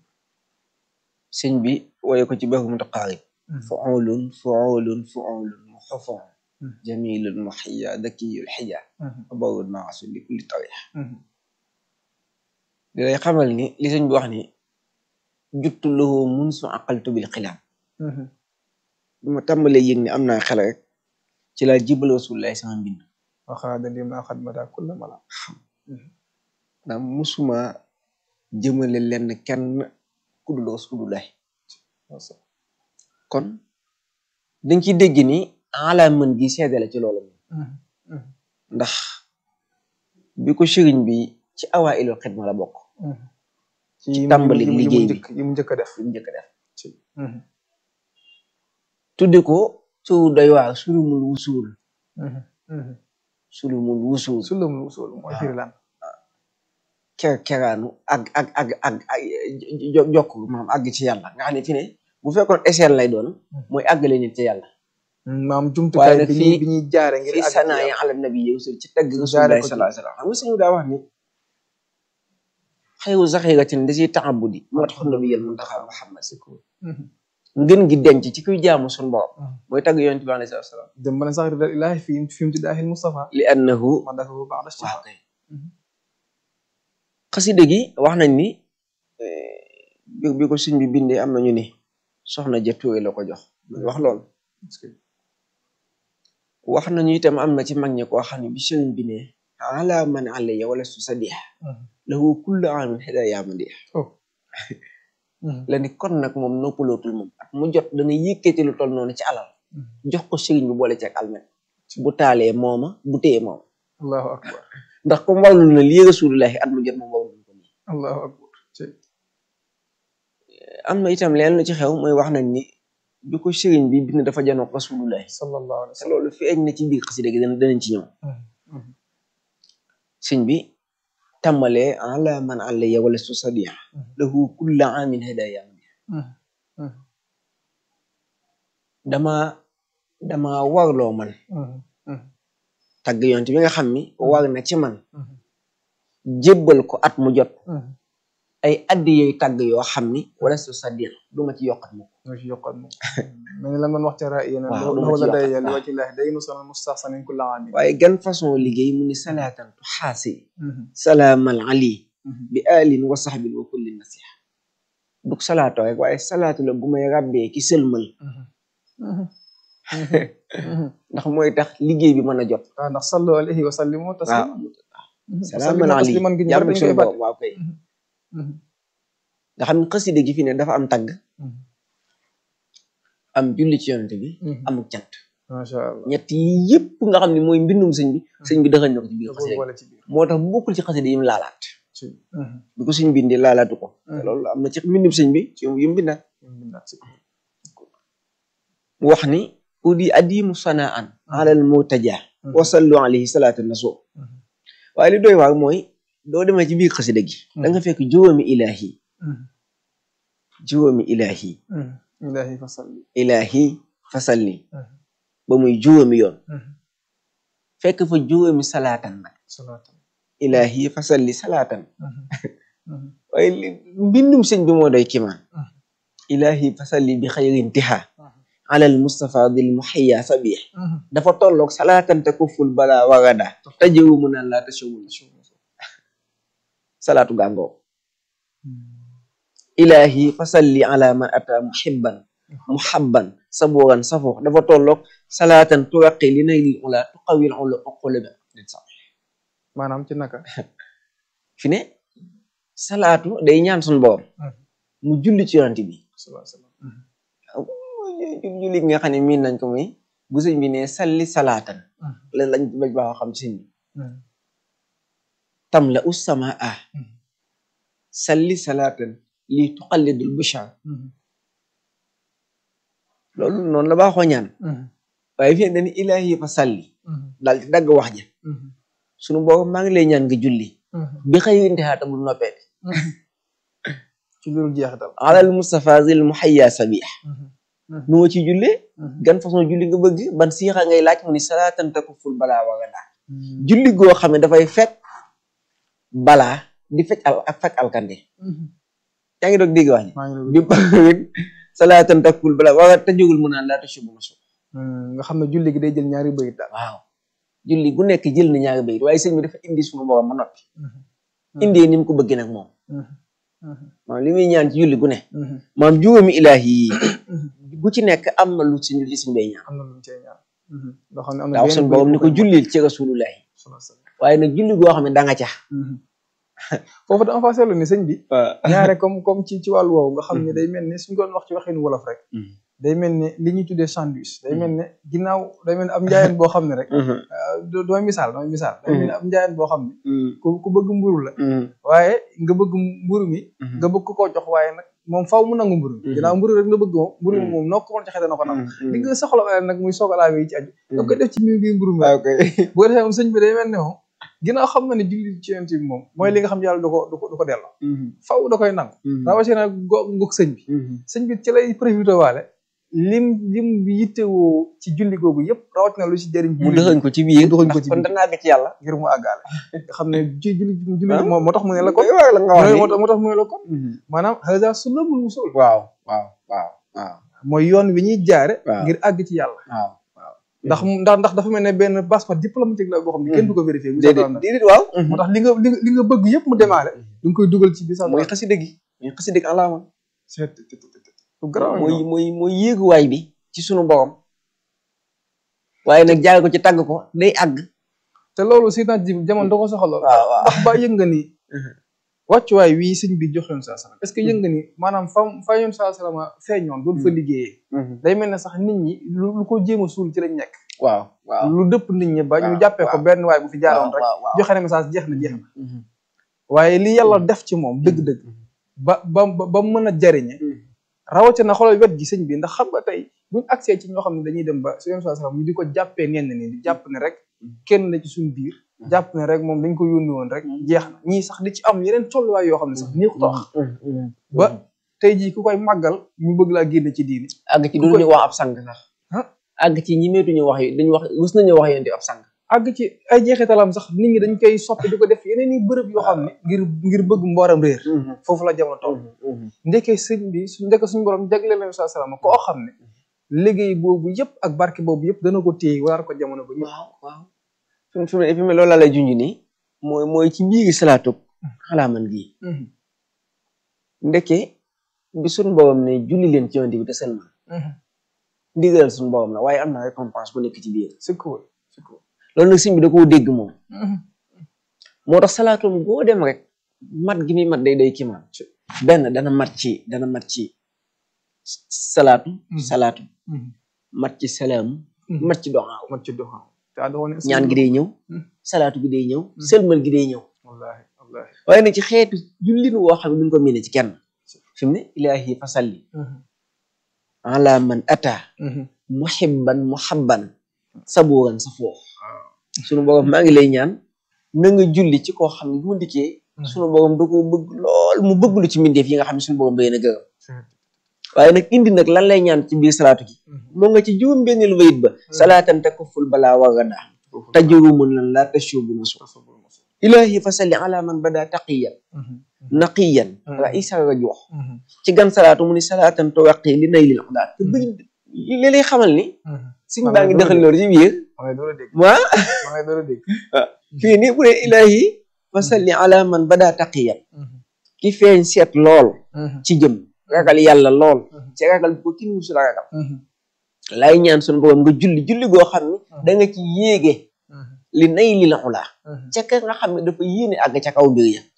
sëñ bi wooye ko ci baxu mutaqaarib fuulun fuulun fuulun muxafon jamilun muxiya dakiyul xija abarul maasu li kulli tarix di lay xamal ni li sëñ bi wax ni juttu lahu mun su aqaltu bil xilaam bi ma tàmbalee yëg ne am naa xel rek ci laa jibal rasulullahi sama mbind waxaada li ma xadmata kulla mala ndax musuma jëmale lenn kenn kudul rasulullahi kon dañ ciy dégg ni ala mën gi seede la ci loolu moom ndax bi ko sëriñ bi ci awaa ilul xidma la bokk ci tàmbali liggéey bi yi mu njëkk a def li mu njëkk a def tudde ko tur doy waar sulumul wusul sulumul wusul sulamul usul mooy firi lan ker keraanu ak ak ak ak ak jo- jokk maam àgg ci yàlla nga xam ne fi ne bu fekkoon échelle lay doon mooy àggale nit ci yàlla maam jumtukaay nag bi fii- ñuy bi ñuy jaare ngir fi àgg ci sanaa yi yàlla. ala nabi yow ci tagg Jaare rasulullah ko ci- sallallahu alayhi wasallam xam nga suñu daa wax ni xayru zaxiratin da ciy taabudi moo tax nabiyal muntaxa muhammad Mhm. ngën gi denc ci kuy jaamu suñu borom Mhm. mooy tagg yonent bi alayhi salaatu wasalaam dem ba ne sax ridal ilahi fi fi imtidaahil Mustafa li annahu man dafa bu baax da ci waaw kay Mhm. xasida gi wax nañ ni eh, bi bi ko sëñ bi bindee am nañu ni soxna ja Tuure la ko jox wax lool wax nañu itam am na ci mag ñi koo xam ne bi sëriñ bi ne ala man alayya wala su sadih lahu kullu amin hidaya madih oh la ni kon nag moom noppalootul moom at mu jot dana yëkkati lu toll noonu ci alal jox ko sëriñ bi boole ci ak almet bu taalee mooma bu téye mooma allahu akbar ndax comme warlul na lii rasulullahi at mu jot moom warlul ko nii allahu akbar ci am na itam leen lu ci xew mooy wax nañ ni bi ko sëriñ bi bind dafa janoog rasulullahi sallallahu alayhi wa te sallam loolu feeñ na ci biir xasida gi dana danañ ci ñëw Mhm. sëñ bi tàmbalee ala man alayya wala su sadia Mhm. lahu kulla amin hidaya madih Mhm. Mhm. dama dama warloo man Mhm. Mhm. tagg yonte bi nga xam ni war na ci man Mhm. jébbal ko at mu jot Mhm. ay addi yooyu tagg yoo xam ni wala su sadia du ma ci yokkat mu nga ci yokkat moom mel ni la man wax ca ra yéen Waaw, lu ma wala ci day yokkat, yàlla waaw. wa ci laahi day nu sonal mustahsanin kulla amin waaye gan façon liggéey mu ni salaatan tu xaasi Mhm. salaamal ali Mhm. bi alin wa saxbin wa kulli nasiha dug salaato rek waaye salaatu la bu may ràbbee ki sëlmal Mhm. Mhm. Mhm. ndax mooy tax liggéey bi mën a jot waaw ndax sallu alayhi wa sallimu waaw tasliman Mhm. salaamal Sallimu ali tasliman gi ñu jàmm dañ suñu koy fàtte. borom waaw kay Mhm. nga xam ne xaside gi fi ne dafa am tagg Mhm. am julli ci yonente bi Mhm. am cant macha allah ñett yi yëpp nga xam ne mooy mbindum sëñ bi sëñ bi dëxañ na ko ci biir da ko xaside gi boole ci biir moo tax bu bokkul ci xaside yi mu laalaat ci Mhm. bi ko sëñ bindi laalaatu ko te Mhm. loolu am na ci mbindum sëñ bi ci yu mu bindaat ñu bindaat ci mu wax ni udi adimu sanaan alal mutaja wa sallu alayhi salaatu nasu Mhm. waaye li doy waar mooy doo demee ci biir xasida gi da nga fekk juróomi ilahi Mhm. juróomi ilahi Mhm. ilahi fa salli ilahi fasalli Mhm. ba muy juróomi yoon Mhm. fekk fa juróomi salaatan nag salaatu ilahi fasalli salaatan Mhm. Mhm. waaye li mbindum sëñ bi moo doy kimaan Mhm. ilahi fasalli bi xayri intiha Mhm. alal mustafa dil muhayya sabih Mhm. dafa tolloog salaatan te kuful bala wagada tajewu mu naan laa tashawul salaatu gàngoo ilahi fasalli ala man ata muhibban muhabban saburan safo dafa tolloog salaatan turaqi li nay lil ula tuqawil ula uqula bi maanaam ci naka fi ne salaatu day ñaan sun borom mu julli ci yonent bi sallallahu alayhi wa sallam jul julli gi nga xam ne miin nañ ko muy bu sëñ bi ne salli salaatan Mhm. la lañ bañ baaxoo xam ci sëñ bi Mhm. tam la us sama a Mhm. salli salaatan li tuqallidul bushar Mhm. loolu noonu la baaxoo ñaan Mhm. waaye fi ne dañu ilahi fa salli Mhm. daal di dagg wax ja Mhm. sunu borom maa ngi lay ñaan nga julli Mhm. bi xëy intihaata bul noppeete Mhm. ci loolu jeexital alal mustafa zil muhayya sabih Mhm. nu ma ci jullee Mhm. gan façon julli nga bëgg ban siixa ngay laaj mu ni salaatan takuful balaa waga daa Mhm. julli goo xam ne dafay fekk balaa di fekk al ak fekk alkande Mhm. yaa ngi doog dégg wax ji maa ngi bi salaatan takuful balaa waga tajugul mu naan laa tashubu ma suuf nga xam ne julli gi day jël ñaari bayit daal waaw julli gu nekk jël na ñaari bayit waaye sëñ bi dafa indi sunu borom ma noppi Mhm. indee ni mu ko bëggee nag moom Mhm. Mhm. maanaam li muy ñaan ci julli gu ne Mhm. maam juróomi ilaahi yi Mhm. gu ci nekk am na lu ci lu ci suñ bay ñaan am na lu ñu cee ñaan Mhm. loo xam ne am na daa wax benn suñu bayit borom ni bu ko koy jullil ci rasulullahi sallallahu alayhi wa sallam. waaye nag julli goo xam ne da nga ca Mhm. foofu dama fa seetlu ni sëñ bi ñaare comme comme ci ci wàllu woowu nga xam ne day mel ni suñ ko doon wax ci waxinu wolof rek day mel ne li ñuy tuddee sandwich day mel ne ginnaaw day mel ne ab njaayeen boo xam ne rek dooy misaal dooy misaal day mel ne ab njaayeen boo xam ne ku ku bëgg mburu la waaye nga bëgg mburu mi nga bëgg koo jox waaye nag moom faaw mu nangu mburu mi ginnaaw mburu rek la bëgg moom mburu mi moom noo ko mën joxe dana ko nangu li nga soxla waaye nag muy sogalaa yi ci aju da koy def ci mi biir mburu mi bu ko defee moom sëñ bi day mel ne moom ginnaaw xam na ne julli ci yonent bi moom mooy li nga xam yàlla du ko du ko du ko delloo faaw da koy nangu rawatina go ngok sëñ bi sëñ bi ci lay profité waale lim lim yittewoo ci julli googu yëpp rawatina lu ci jëriñ mu dëxañ ko ci biir mu dëxañ ko ci kon biir danaa àgg ci yàlla ngir mu àggaale nga xam ne ci julli julli moo moo tax mu ne la kon la nga wax moo tax moo tax mu ne la kon maanaam haza sunnamul wusul waaw waaw waaw waaw mooy yoon wi ñuy jaare waaw. ngir àgg ci yàlla waaw ndax ndax ndax dafa mel ne benn passeport diplomatique la boo xam ne kenn du ko vérifier bu déedéet soobee déedéet waaw moo tax li nga li nga li nga bëgg yëpp mu demaale da nga koy dugal ci biir sax mooy xasida gi mooy xasida gi alaama lu garaaw mooy mooy mooy yéeguwaay bi ci sunu borom waaye nag jaay ko ci tàgg ko day àgg te loolu si naaj ji jamono da ko soxla lool waaw waaw ndax ba yëg nga ni wàccuwaay wii sëñ bi jox yoon saa salaam est ce que yëg nga ni maanaam fa fa yoon saa salaam feeñoon doon fa liggéeyee day mel ne sax nit ñi lu lu ko jéem a suul ci lañ nekk waaw waaw lu dëpp nit ñi ba ñu waaw, jàppee ko waaw. benn waay bu fi jaaroon rek waaw waaw joxe na message jeex na jeex na waaye li yàlla def ci moom dëgg-dëgg ba ba ba ba mën a jariñe rawatina xoolal wet gi sëñ bi ndax xam nga tey buñ accès ci ñoo xam ne dañuy dem ba su yoon saa salaam ñu di ko jàppee ñenn ni di jàpp ne rek kenn la ci suñu biir jàpp ne rek moom dañ ko yónni woon rek jeex na ñii sax di ci am yeneen tolluwaay yoo xam ne sax nii ko tax ba tey jii ku koy màggal ñu bëgg laa génne ci diini àgg ci duñu wax ab sang sax ah àgg ci ñi meetuñu wax yi dañu wax mus nañu wax yéen di ab sang àgg ci ay jeexitalam sax nit ñi dañ koy soppi di ko def yeneen i bërëb yoo xam ne ngir ngir bëgg mbooram réer foofu la jamono toll ndeke sëñ bi su ndeke suñu borom jagleel leen saa salaam koo xam ne liggéey boobu yëpp ak barke boobu yëpp dana ko téye waar ko jamono ba ñëpp waaw waaw fi mu fi mu fi mu loolu laa lay junj nii mooy mooy ci biir salaatu xalaa man gii ndeke bi suñu boobam ne julli leen ci yonent bi te seen man ndigalal suñu boobam la waaye am na récompense bu nekk ci biir c'est cool c'est cool loolu nag sëñ bi da koo dégg moom moo tax salaatum boo dem rek mat gi muy mat day day kiimaan benn dana mat ci dana mat ci salaatu salaatu mat ci salaamu mat ci doxaaw mat ci doxam te adoo ne ñaan gi day ñëw salaatu gi day ñëw sëlmal gi day ñëw wallahi wallahi waaye nag ci xeetu jullin woo xam ne duñ ko miine ci kenn fi mu ne ilaahi fasalli ala man ata muhibban muhabban saburan sa foofu sunu borom maa ngi lay ñaan na nga julli ci koo xam ne bu mu dikkee sunu borom da ko bëgg lool mu bëgg lu ci mbindeef yi nga xam ne sunu borom da leen a gërëm waaye nag indi nag lan lay ñaan ci biir salaatu gi moo nga ci juróom benn lu bayit ba salaatan takuful balaa wagada tajurumun lan laa tashubu nasu ilahi fasalli ala man bada taqiyan naqiyan raisa rajuux ci gan salaatu mu ni salaatan tawaqi li nay lil xudaat te bëgg li lay xamal ni suñ baa ngi dëxal loolu ci biir ma ngay door a dégg waa ma ngay door a dégg fii nii bu dee ilahi fasalli ala man bada taqiyan ki feeñ seet lool ci jëm ragal yàlla lool ci ragal bu ko kin musul ragal lay ñaan suñu borom nga julli julli goo xam ne da nga ci yéege li nay lil xulaa ca ka nga xam ne dafa yéene àgg ca kaw mbir ya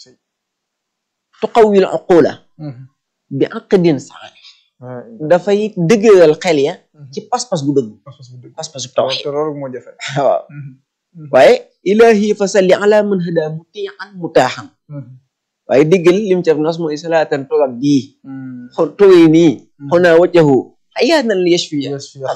tuqawil uqula bi aqdin sax dafay dëgëral xel ya ci pas-pas bu dëgg pas-pas bu tawxiid te loolu moo jafe waaw waaye ilahi fa salli ala man hada mutiixan mutaaxan waaye diggal lim ci nas mooy salaatan togab bii xo toy nii xonaa waccahu ayaanan li yashfiya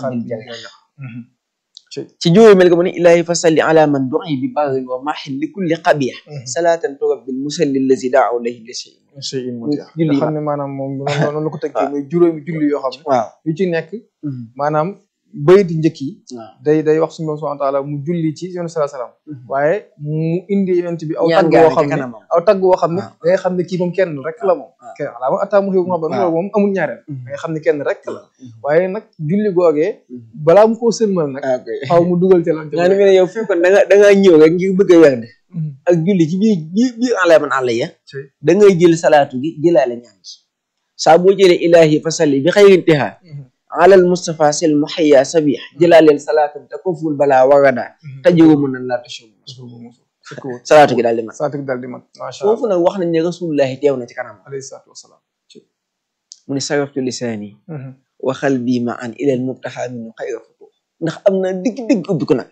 ci jóoyu mel ga mu ne ilahi fa salli ala man du'i bi barin wa maxin li kulli qabih salaatan togab bil musalli allazi daaw layhi li shay julli julli nga xam ne maanaam moom noonu la ko tënkee muy juróomi julli yoo xam ne waaw yu ci nekk maanaam bayiti njëkk yi waaw day day wax suñu borom subhanahu wa taala mu julli ci yoonu salaa salaam waaye mu indi yonent bi aw ñaan tagg gaa woo xam ci ne kanamam aw tagg woo xam ne waaw. da ngay xam ne kii moom kenn rek la moom waaw. kenn alaa ma attaa mu xiw ma ba waaw. moom amul ñaareel da ngay xam ne kenn rek la waaye nag julli googee balaa mu koo sëlmal nag ok xaw mu dugal ci lan ci nga ne mel ne yow fekkoon da nga da ngaa ñëw rek ngir bëgg a werd ak julli ci biir biir biir àlla man àlla ya ci da ngay jël salaatu gi jëlaale ñaan gi saa boo jëlee ilahi fa salli bi xayri intihaa alal Mustafa sel muhayya sabih jëlaaleel salaatan te koful balaa wagada tajiwu mun nan laa tashubu salaatu gi daal di mat saatu gi daal di mat macha allah foofu nag wax nañ ne rasulullahi teew na ci kanam alayhi salaatu wasalaam mu ne saraftu lisaani waxal bii ma an ilal mubtaxa minu xayra futu ndax am na digg-digg ubbi ko nag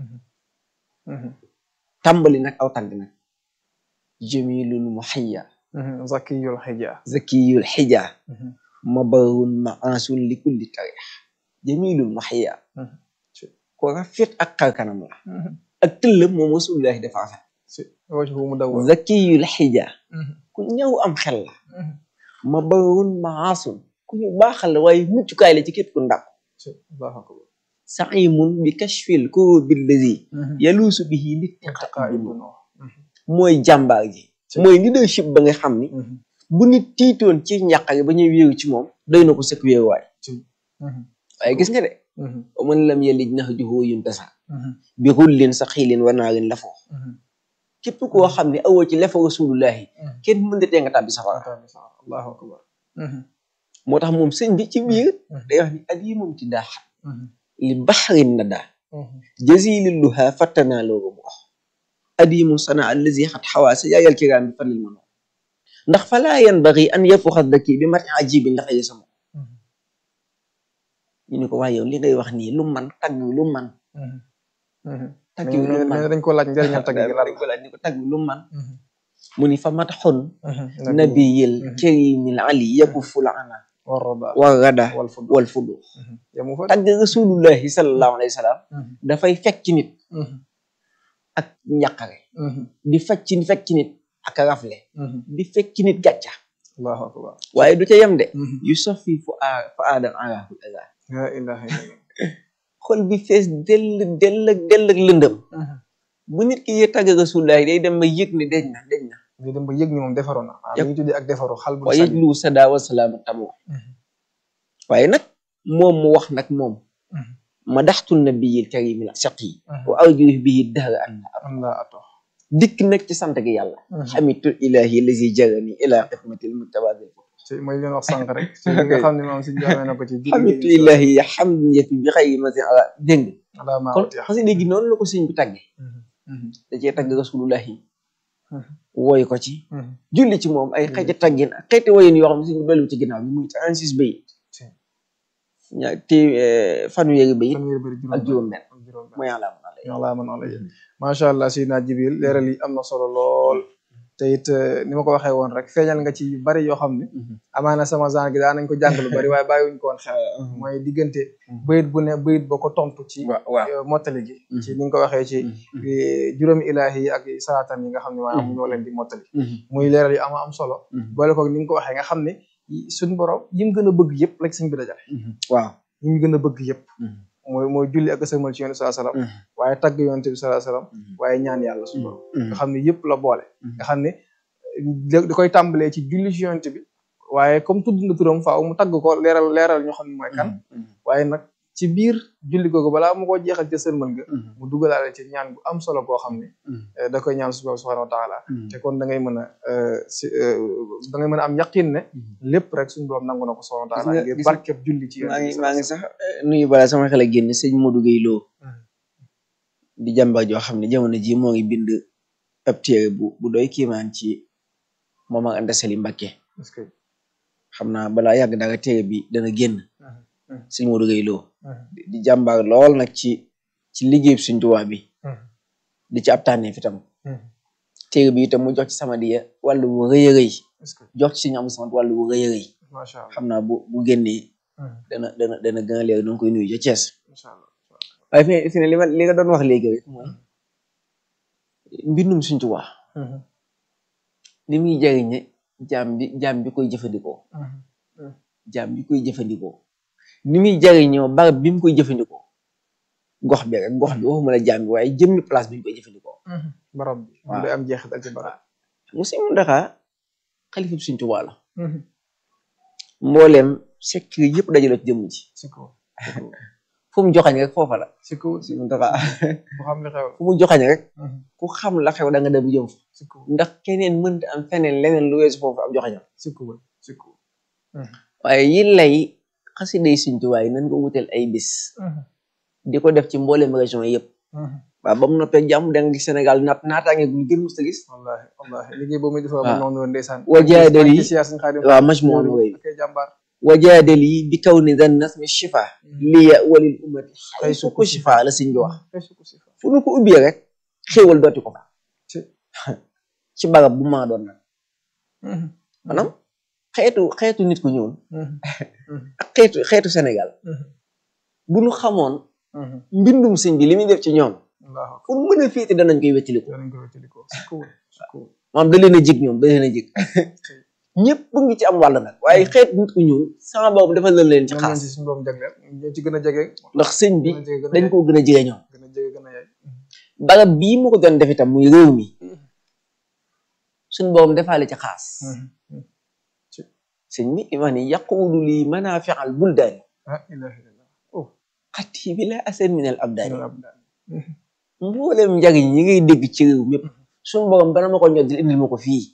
tàmbali nag aw tàgg nag jamilul muhayya zakiyul xija zakiyul xija mabarun maasun li kulli tarix jamilul muhayya ko rafet ak xarkanam la ak tëllëm moom rasulullahi dafa rafet wajhu mu dawwar zakiyul xija ku ñëw am xel la mabarun maasun ku ñu baaxal la waaye muccukaay la ci képp ku ndàkk allahu akbar saimun bi kashfil kurubi llazi yaluusu bihi littiqa'i mooy jàmbaar ji mooy leadership ba nga xam ni bu nit tiitoon ci njàqare ba ñuy wéeru ci moom doy na ko sëkk wéeruwaay waaye gis nga de wa man lam yalij nahjuhu yuntasa bi xullin sa xiilin wa naarin la foo képp koo xam ne awoo ci lefa rasulullahi kenn mën da tee nga tàbbi safara allahu akbar moo tax moom sëñ bi ci biir day wax ni at yi moom ci daaxat li baxrin na daa jazililluha fattanaa looga bu wax adimu sana allazi xat xawaa sa yaayal kiraam bi falil mano ndax falaa yanbagi an yafuxa daki bi mati ajibi ndax ye sama ñu ne ko waaye yow li ngay wax nii lu man tagg lu man tagg lu man dañ ko laaj njëriñal tagg gi dañ ko laaj ni ko tagg lu man mu ni fa matxun nabiyil karimil ali yakuful ana war rada wal fudu tagg rasulullahi sallallahu alayhi wa sallam dafay fekk nit ak njàqare di fecc fekk nit ak rafle di fekk nit gàcca allahu akbar waaye du ca yem de yu sofi fu a fa aadam arahu aga la ilaha illallah xol bi fees dell dell ak dell ak lëndëm bu nit ki yee tagg rasulullahi day dem ba yëg ne deñ na deñ na day dem ba yëg ni moom defaru na waaw ñu tuddee ak defaru xal bu wa yëglu sada wa salaama tamoo waaye nag moom mu wax nag moom ma daxtu nabiyil karimil saqi wa arju bihi dahra an la ato dikk nag ci sant gi yàlla xamitu ilahi lazi jarani ila xidmatil mutabadil ci mooy leen wax sànq rek ci li nga xam ne moom si jaamee na ko ci xamitu ilahi hamdun yafi bi xayri masi ala dégg ala ma kon xasida gi noonu la ko sëñ bi tàgge da cee tagg rasulullahi wooy ko ci julli ci moom ay xeeti taggin ak xeeti woyin yoo xam ne sëñ bi dolli ci ginnaaw bi muy trente-six bayit ñaa te fanweeri bayit ak juróom benn mooy yàlla yàlla man ala macha allah Seydina Jibril leeral yi am na solo lool te it ni ma ko waxee woon rek feeñal nga ci yu bari yoo xam ne amaana sama genre gi daa nañ ko jàng lu bari waaye bàyyiwuñ ko woon xel mooy diggante bayit bu ne bayit ba ko tontu ci mottali gi ci ni nga ko waxee ci juróomi ilaahi yi ak salaatan yi nga xam ne maanaam ñoo leen di mottali muy leeral yu ama am solo boole ko ni nga ko waxee nga xam ne suñ borom yim gën a bëgg yëpp la sëñ bi dajale waaw yim gën a bëgg yëpp mooy mooy julli ak sëlmal ci yonent sallallahu alayhi wasallam waaye tagg yonent bi sallallahu alayhi wasallam waaye ñaan yàlla suñu borom nga xam ne yëpp la boole nga xam ne da koy tàmbalee ci julli ci yonent bi waaye comme tudd na turam faaw mu tagg ko leeral leeral ñu xam ne mooy kan waaye nag ci biir julli googu balaa mu ko jeexal ca sëlmal ga mu dugalaale ci ñaan bu am solo boo xam ne da koy ñaan suñu borom subhanahu wa taala te kon da ngay mën a si da ngay mën a am yaqin ne lépp rek suñu borom nangu na ko subhanahu wa taala ngir barkeb julli ci maa ngi maa ngi sax nuyu balaa sama xel a génn sëñ Modou Gueye Lo di jàmbar joo xam ne jamono ji moo ngi bind ab téere bu bu doy kiimaan ci moom ak Anta Sali Mbacké xam naa balaa yàgg dara téere bi dana génn sëñ Modou Gueye Lo di jàmbaar lool nag ci ci liggéey suñ tubaab bi di ci ab tànnee fi tam téere bi itam mu jox ci sama diya wàllu bu rëy a rëy jox ci suñu am sama wàllu bu rëy a rëy xam naa bu bu génnee dana dana dana gën a leer danga koy nuyu ca Thiès waaye fi fi ne li ma li nga doon wax léegi rek mooy mbindum suñ tubaab li muy jariñe jaam bi jaam bi koy jëfandikoo jaam bi koy jëfandikoo ni muy jariñoo barab bi mu koy jëfandikoo gox bi rek gox bi waxuma la jaam bi waaye jëmmi place bi ñu koy jëfandikoo barab bi mu day am jeexital ci barab Musaa Muntaxa xalifab Sëñ Tuubaa la mbooleem secret yëpp dajaloo ci jëmm ji fu mu joxañ rek foofa la si kaw Sëñ Muntaxa bu xam li xew fu mu joxañ rek ku xam la xew da nga dem jëm fa ndax keneen mënta am feneen leneen lu weesu foofu am joxañam si kaw si kaw waaye yi lay xasiday Sëñ Tuubaa yi nañ ko wutal ay bis di ko def ci mbooleem région yëpp waaw ba mu noppee jàmm da nga gis Sénégal naat naataange gu gën mës a gis wallahi wallahi liggéey boobu muy defa ba noonu ndeysaan wa jaadal yi siyaa suñ xaadim waaw maj moo way akay jàmbaar wajaadali bi kaw ni dan nasmi shifa liya walil ummati xaysu ko shifa la sëñ bi wax fu nu ko ubbee rek xéewal dooti ko fa ci barab bu maa doon nag maanaam xeetu xeetu nit ku ñuul ak xeetu xeetu Sénégal bu nu xamoon mbindum sëñ bi li muy def ci ñoom fu nu mën a féete danañ koy wettiliku maanaam da leen a jig ñoom da leen a jig ñëpp bu ngi ci am wàll nag waaye xeetu nit ku ñuul sama boobu dafa leen leen ci xaas ci gën a jege ndax sëñ bi dañ koo gën a jege ñoom gën a jege gën a yaay barab bii mu ko doon def itam muy réew mi suñ boobu defaale ci xaas sëñ bi li wax ni yaquulu lii manaafial buldaani xatti bi la asen minal abdaani mboolem njariñ ñi ngay dégg ci réew mépp suñ borom dana ma ko ñoddil indil ma ko fii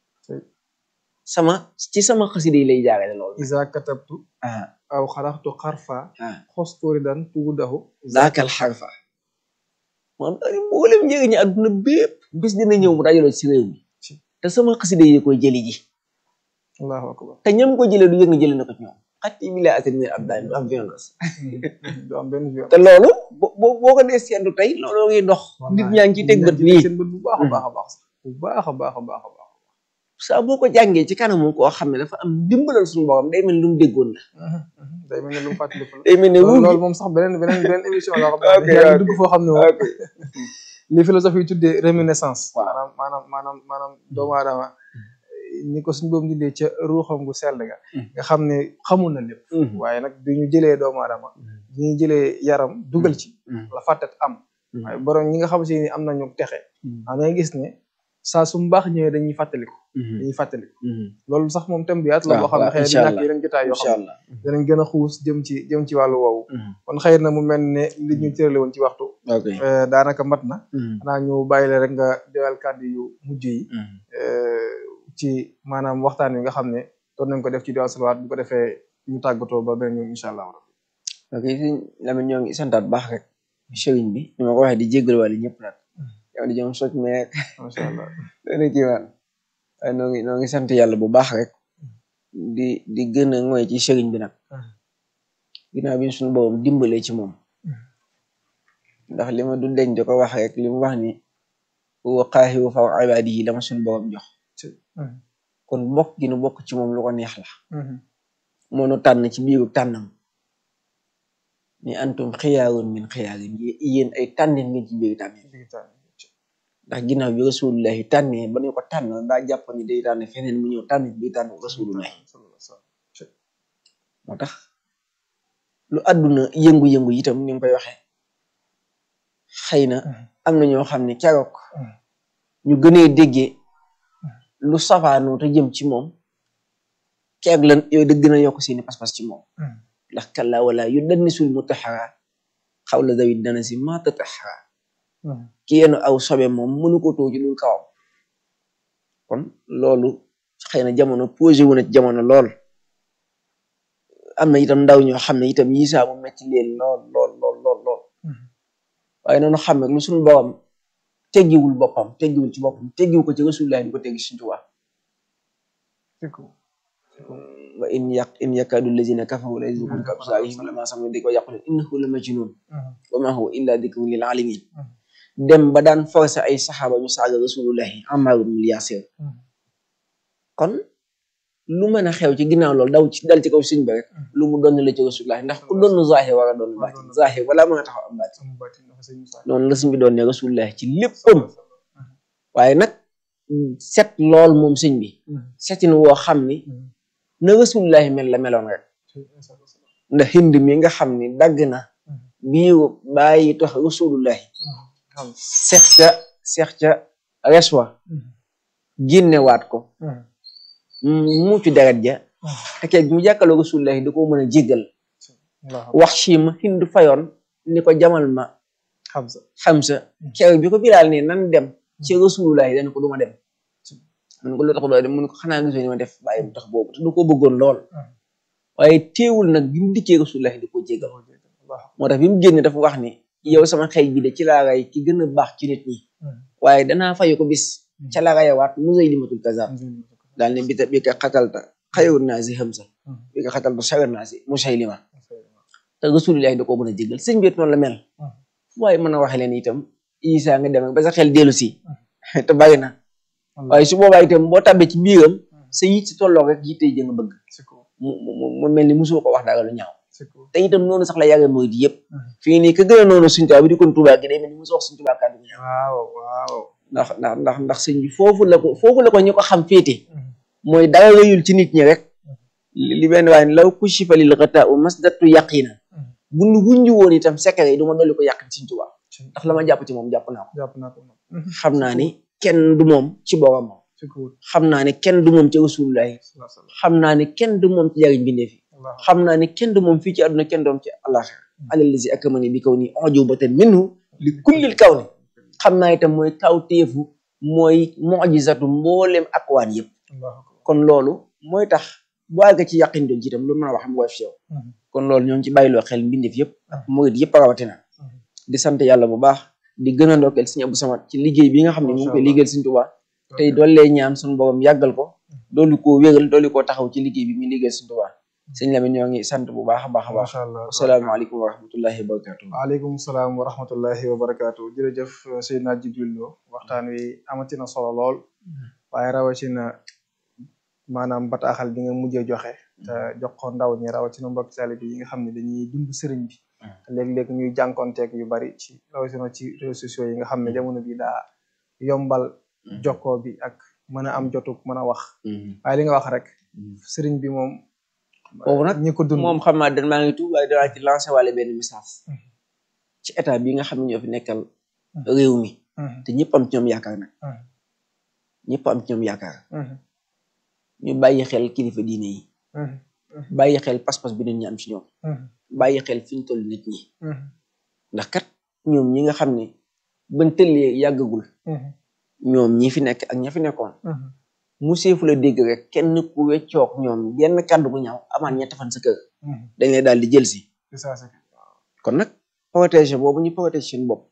sama ci sama xasida yi lay jaarale loolu isa katabtu ah aw xaraxtu xarfa ah xostóori daan tugudahu zaakal xarfa moom daal mboolem njëriñu àdduna bépp bis dina ñëw mu dajaloo ci réew mi te sama xasida yi koy jëli ji allahu akbar te ñam ko jëlee du yëg nga jëlee na ko ci ñoom xatti bi la asen minal abdaani du am violence du am benn viol te loolu bo boo ko dee seetlu tey loolu ngi dox nit ñaa ngi ciy teg bët nii seen bët bu baax a baax a baax sax bu baax a baax a baax a baax saa boo ko jàngee ci kanamu koo xam ne dafa am dimbalal suñu borom day mel ni lu mu déggoon la day mel ne lu mu fàttaliku la day mel ne loolu wuur loolu moom sax beneen beneen beneen émission la xam Ok, ne yaa ngi ok. dugg foo xam ne moom ok li philosophie yi tuddee réminiscence Waaw. maanaam maanaam maanaam maanaam doomu aadama ni ko suñ boobu dindee ca ruuxam gu sell ga nga xam ne xamul na lépp waaye nag bi ñu jëlee doomu aadama bi ñu jëlee yaram dugal ci la fàttat am waaye borom ñi nga xam si ni am nañu texe xam nga gis ne saa su mbaax ñëwee dañuy fàttaliku dañuy fàttaliku loolu sax moom thème bu yaatu la waaw, boo xam ne waaw, xëy na incha du ñàkk allah. yeneen jotaay yoo incha xam ne allah danañ gën a xuus jëm ci jëm ci wàllu woowu kon xëy na mu mel ne li ñu tërale woon ci waxtu ok eh, daanaka mat na xanaa ñu bàyyi la rek nga joyal kàddu yu mujj yi eh, ci maanaam waxtaan wi nga xam ne doon nañ ko def ci diwaan salawaat bu ko defee ñu tàggatoo ba beneen yoon incha allah ok sëñ Lamine ñoo ngi santaat baax rek sëriñ bi ni ma ko waxee di jéggal wàll ñëpp nag yow di jom soj meek macha allah dana kii waan waaye noo ngi noo ngi sant yàlla bu baax rek di di gën a ngoy ci sëriñ bi nag ginnaaw bi suñu boobam dimbalee ci moom ndax li ma du deñ di ko wax rek li mu wax ni wa qaahiru faw ibaadihi la ma suñu boobam jox kon bokk gi nu bokk ci moom lu ko neex la moo nu tànn ci biiru tànnam ni antum xiyaarun min xiyaarin yéen ay tànneen ngeen ci biiru tànneen ndax ginnaaw bi rasulullahi tànnee ba ñu ko tànn daa jàpp ni day tànn feneen mu ñëw tànn bi tànn rasulullahi moo tax lu àdduna yëngu-yëngu itam ni nga koy waxee xëy na am na ñoo xam ne keroog ñu gënee déggee lu safaanoo te jëm ci moom keeg lan yow da gën a yokk seeni pas-pas ci moom ndax kalla wala yu dannisul mutaxara xaw la dawit dana si ma tataxara ki yenn aw sobe moom mënu ko too ci dul kawam kon loolu xëy na jamono posé wu na ci jamono lool am na itam ndaw ñoo xam ne itam yi saa mu metti leen lool lool lool lool lool waaye noonu xam ne lu suñu borom teggiwul boppam teggiwul ci boppam teggiwu ko ci rasulullah di ko teggi Sëriñ Tuubaa wa in yaq in yakadu lazina kafaru la yuzliqunka absaarihim lamma sami'u dhikra yaqulu innahu la majnun wa ma huwa illa dhikrun lil alamin dem ba daan forcé ay saxaaba ñu saaga rasulullahi Ammaar ibn Yaasir kon lu mën a xew ci ginnaaw loolu daw ci dal ci kaw sëñ bi rek lu mu doon la ci rasulullahi ndax ku doon zahir war a doon baatin zahir wala mën a taxaw am baatin noonu la sëñ bi doon ne rasulullahi ci léppam waaye nag set lool moom sëñ bi setin woo xam ni na rasulullahi mel la meloon rek ndax hind mi nga xam ni dagg na biiru bàyyi tax rasulullahi seex ca seex ca reswa génnewaat ko muucu deret ja te keeg mu jàkkaloo rasulullahi da ko mën a jéggal wax ci ma hind fayoon ni ko jamal ma Hamza xamsa keroog bi ko bilaal ne nan dem ci rasulullahi dañ ko duma dem mun ko lu tax doo dem mun ko xanaa gisoo ni ma def bàyyi mu tax boobu te du ko bëggoon lool waaye teewul nag bi mu dikkee rasulullahi di ko jéggal moo tax bi mu génne dafa wax ni yow sama xëy bi de ci laa ray ki gën a baax ci nit ñi waaye danaa fayu ko bis ca la rayawaat musay limatul kazaab daal ne bi ta bi ka xatalta xayru naasi Hamza bi nga xatal ba shawir naasi Musaylima te Rasulullahi da koo mën a jégal sëñ bi noonu la mel waaye mën a waxe leen itam Isa nga dem ba sa xel dellu si te bàyyi na waaye su boobaa itam boo tàbbee ci biiram sa yit si tolloo rek yitte jë nga bëgg mu mu mu mel ni mosoo ko wax dara lu ñaaw te itam noonu sax la yàgg mooy di yëpp fii nii ka gën a noonu suñ tubaab bi di kon tubaab gi day mel ni mosoo wax suñ tubaab kàddu gu ñaaw waaw waaw ndax ndax ndax ndax sëñ bi foofu la ko foofu la ko ñu ko xam féete mooy dara rëyul ci nit ñi rek li benn waaye law kushifa lil ghata u masdatu yaqina bu nu wuññi woon itam secret yi du ma dolli ko yàq suñ tubaab ndax la ma jàpp ci moom jàpp naa ko jàpp naa ko xam naa ni kenn du moom ci boobam moom xam naa ne kenn du moom ci rasulullahi xam naa ne kenn du moom ci jariñ bindee fi xam naa ne kenn du moom fii ci àdduna kenn doom ci àllaxira alalazi akramani bi kaw ni ujubatan minhu li kullil kaw ni xam naa itam mooy kaw téefu mooy mujizatu mboolem akwaan yëpp kon loolu mooy tax bu àgg ci yàqin doon ci itam lu mën a wax am woyof ci yow kon loolu ñoo ngi ci bàyyiloo xel mbindeef yëpp murid yëpp rawatina di sant yàlla bu baax di gën a ndokkeel Sëñ Abdou Samad ci liggéey bi nga xam ne mu ngi koy liggéeyal Sëñ Tuubaa tey doollee ñaan suñu borom yàggal ko doolu koo wéral doolu koo taxaw ci liggéey bi muy liggéeyal Sëñ Tuubaa sëñ Lamine ñoo ngi sant bu baax a baax a baax macha allah asalaamaaleykum wa rahmatullahi wa barakatu waaleykum salaam wa rahmatullahi wa barakaatu jërëjëf Seydina Jibril Lo waxtaan wi amatina solo lool waaye rawatina maanaam bataaxal bi nga mujjee joxe te jox ko ndaw ñi rawatina mbokk taalibe yi nga xam ne dañuy dund sëriñ bi léeg-léeg ñuy jànkonteeg yu bari ci rawatina ci réseaux sociaux yi nga xam ne jamono bi daa yombal jokkoo bi ak mën a am jotuk mën a wax waaye li nga wax rek sëriñ bi moom boobu nag ñi ko dund moom xam naa dan maa ngi tuub waaye danaa ci lancé wàlle benn message ci état bi nga xam ne ñoo fi nekkal réew mi te ñëpp am ci ñoom yaakaar nag ñëpp am ci ñoom yaakaar ñu bàyyi xel kilifa diine yi bàyyi xel pas-pas bi nit ñi am ci ñoom bàyyi xel fi ñu toll nit ñi ndax kat ñoom ñi nga xam ne bañ tëllee yàggagul ñoom ñi fi nekk ak ña fi nekkoon mu seefu la dégg rek kenn ku weccoog ñoom benn kàddu bu ñaaw amaan ñetti fan sa kër dañ lay daal di jël si kon nag protéger boobu ñu protéger seen bopp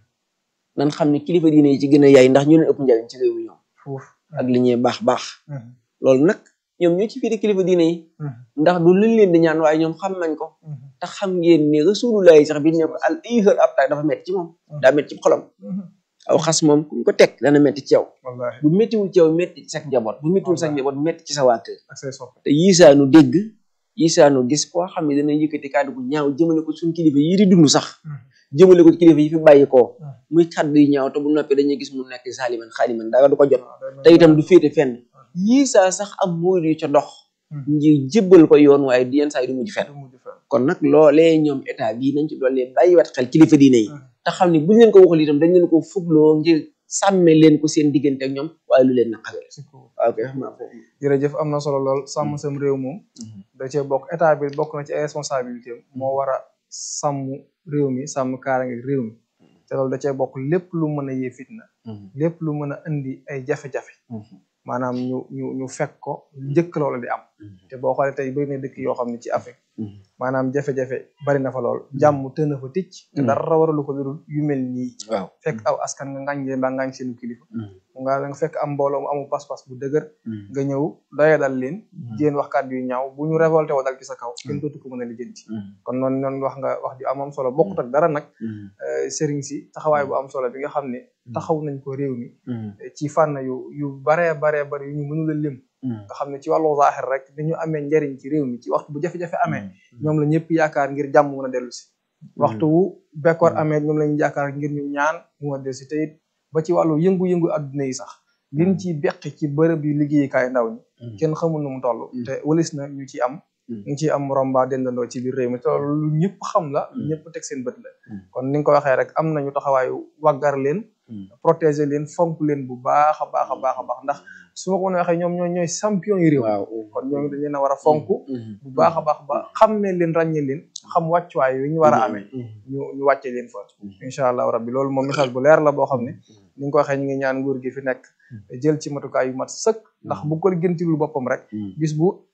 nan xam ne kilifa diine yi ci gën a yaay ndax ñu leen ëpp njariñ ci réew mi ñoom ak li ñuy baax baax loolu nag ñoom ñoo ci féete kilifa diine yi ndax du luñ leen di ñaan waaye ñoom xam nañ ko te xam ngeen ne rasulullah yi sax bi ne ko al ihër ab taay dafa metti ci moom daa metti ci xolam aw xas moom ku ko teg dana metti ci yow bu méttiwul ci yow metti ci sa njaboot bu méttiwul sa njaboot metti ci sa waa kër te yiisaanu dégg yiisaanu gis koo xam ne dana yëkkati kàddu gu ñaaw jëmale ko suñ kilifa yi di dund sax jëmale ko ci kilifa yi fi bàyyi koo muy kàddu yu ñaaw te bu noppee dañuy gis mu nekk saaliman xaaliman dara du ko jot te itam du féete fenn yiisaa sax am murid yu ca dox ngir jébbal ko yoon waaye di yenn saa yi du mujj fenn kon nag loolee ñoom état bii nañ ci doole bàyyiwaat xel kilifa diine yi te xam ne buñ leen ko waxul itam dañ leen ko fugloo ngir sàmme leen ko seen diggante ak ñoom waaye lu leen naqare waaw kay xam naa foofu jërëjëf am na solo lool sàmm sam réew moom da cee bokk état bi bokk na ci ay responsabilité moo war a sàmm réew mi sàmm kaaraange réew mi te loolu da cee bokk lépp lu mën a yee fitna lépp lu mën a indi ay jafe-jafe maanaam ñu ñu ñu fekk ko njëkk loola di am te boo xoolee tey bëri na dëkk yoo xam ne ci Afrique maanaam jafe-jafe bari na fa lool jàmm tën na fa ticc te dara waralu ko dul yu mel nii waaw fekk aw askan nga ngañ leen ba ngañ seenu kilifa nga nga fekk am mbooloo mu amul pas-pas bu dëgër nga ñëw doye dal leen jéen wax kàddu yu ñaaw bu ñu révolté woo dal ci sa kaw kenn dootu ko mën a lijjanti kon noonu noonu wax nga wax ju am am solo bokkut ak dara nag sëriñ si taxawaay bu am solo bi nga xam ne taxaw nañ ko réew mi ci fànn yu yu baree baree bari yu ñu mënul a lim nga xam ne ci wàllu zaaxir rek dañu amee njariñ ci réew mi ci waxtu bu jafe-jafe amee ñoom la ñëpp yaakaar ngir jàmm mën a dellu si waxtu wu bekkoor amee ñoom lañu yaakaar ngir ñu ñaan mu mën a dellu si te it ba ci wàllu yëngu-yëngu adduna yi sax liñ ci beqi ci bërëb yi liggéeyukaay ndaw ñi kenn xamul nu mu toll te walis na ñu ci am ñu ci am romba dendandoo ci biir réew mi te loolu lu ñëpp xam la lu ñëpp teg seen bët la kon ni nga ko waxee rek am nañu taxawaayu waggar leen protéger leen fonk leen bu baax a baax a baax a baax ndax su ma ko mën a waxee ñoom ñooy ñooy champion yi réew waaw kon ñoom dañ leen a war a fonk bu baax a baax ba xammee leen ràññee leen xam wàccuwaay yi ñu war a amee ñu ñu wàcce leen fa incha allah rabbi loolu moom message bu leer la boo xam ne ni nga ko waxee ñu ngi ñaan nguur gi fi nekk jël ci matukaay yu mat sëkk ndax bu ko gëntilul boppam rek bis bu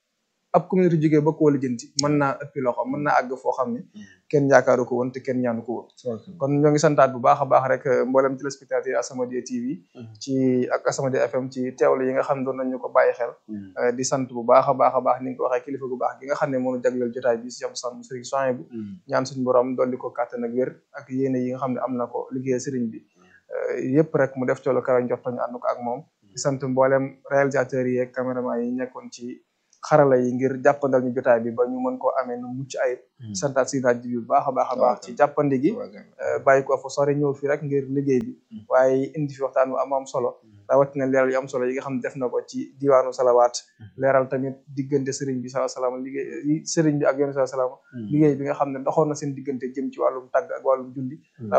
ab communauté jógee ba koo lijjanti mën naa ëppi loxo mën naa àgg foo xam ne kenn yaakaaru ko woon te kenn ñaanu ko woon kon ñoo ngi santaat bu baax a baax rek mboolem téléspectateur As-Samadiyya TV ci ak As-Samadiyya FM ci teewlu yi nga xam ne doon nañu ko bàyyi xel di sant bu baax a baax a baax ni nga ko waxee kilifa gu baax gi nga xam ne moonu jagleel jotaay bi si am sam sëriñ soin bu ñaan suñu borom dolli ko kàttan ak wér ak yéene yi nga xam ne am na ko liggéey sëriñ bi yëpp rek mu def coolu kawe njortoñu ànd ko ak moom di sant mboolem réalisateurs yi ak caméraman yi nekkoon ci xarala yi ngir jàppandal ñu jotaay bi ba ñu mën koo amee nu mucc ayib santaat si naaj bi bu baax a baax a baax ci jàppandi gi bàyyi ko fa sori ñëw fi rek ngir liggéey bi waaye indi fi waxtaan bu am am solo rawatina leeral yu am solo yi nga xam ne def na ko ci diwaanu salawaat leeral tamit diggante sëriñ bi salaa salaam liggéey sëriñ bi ak yoonu salaa salaam liggéey bi nga xam ne doxoon na seen diggante jëm ci wàllum tàgg ak wàllum julli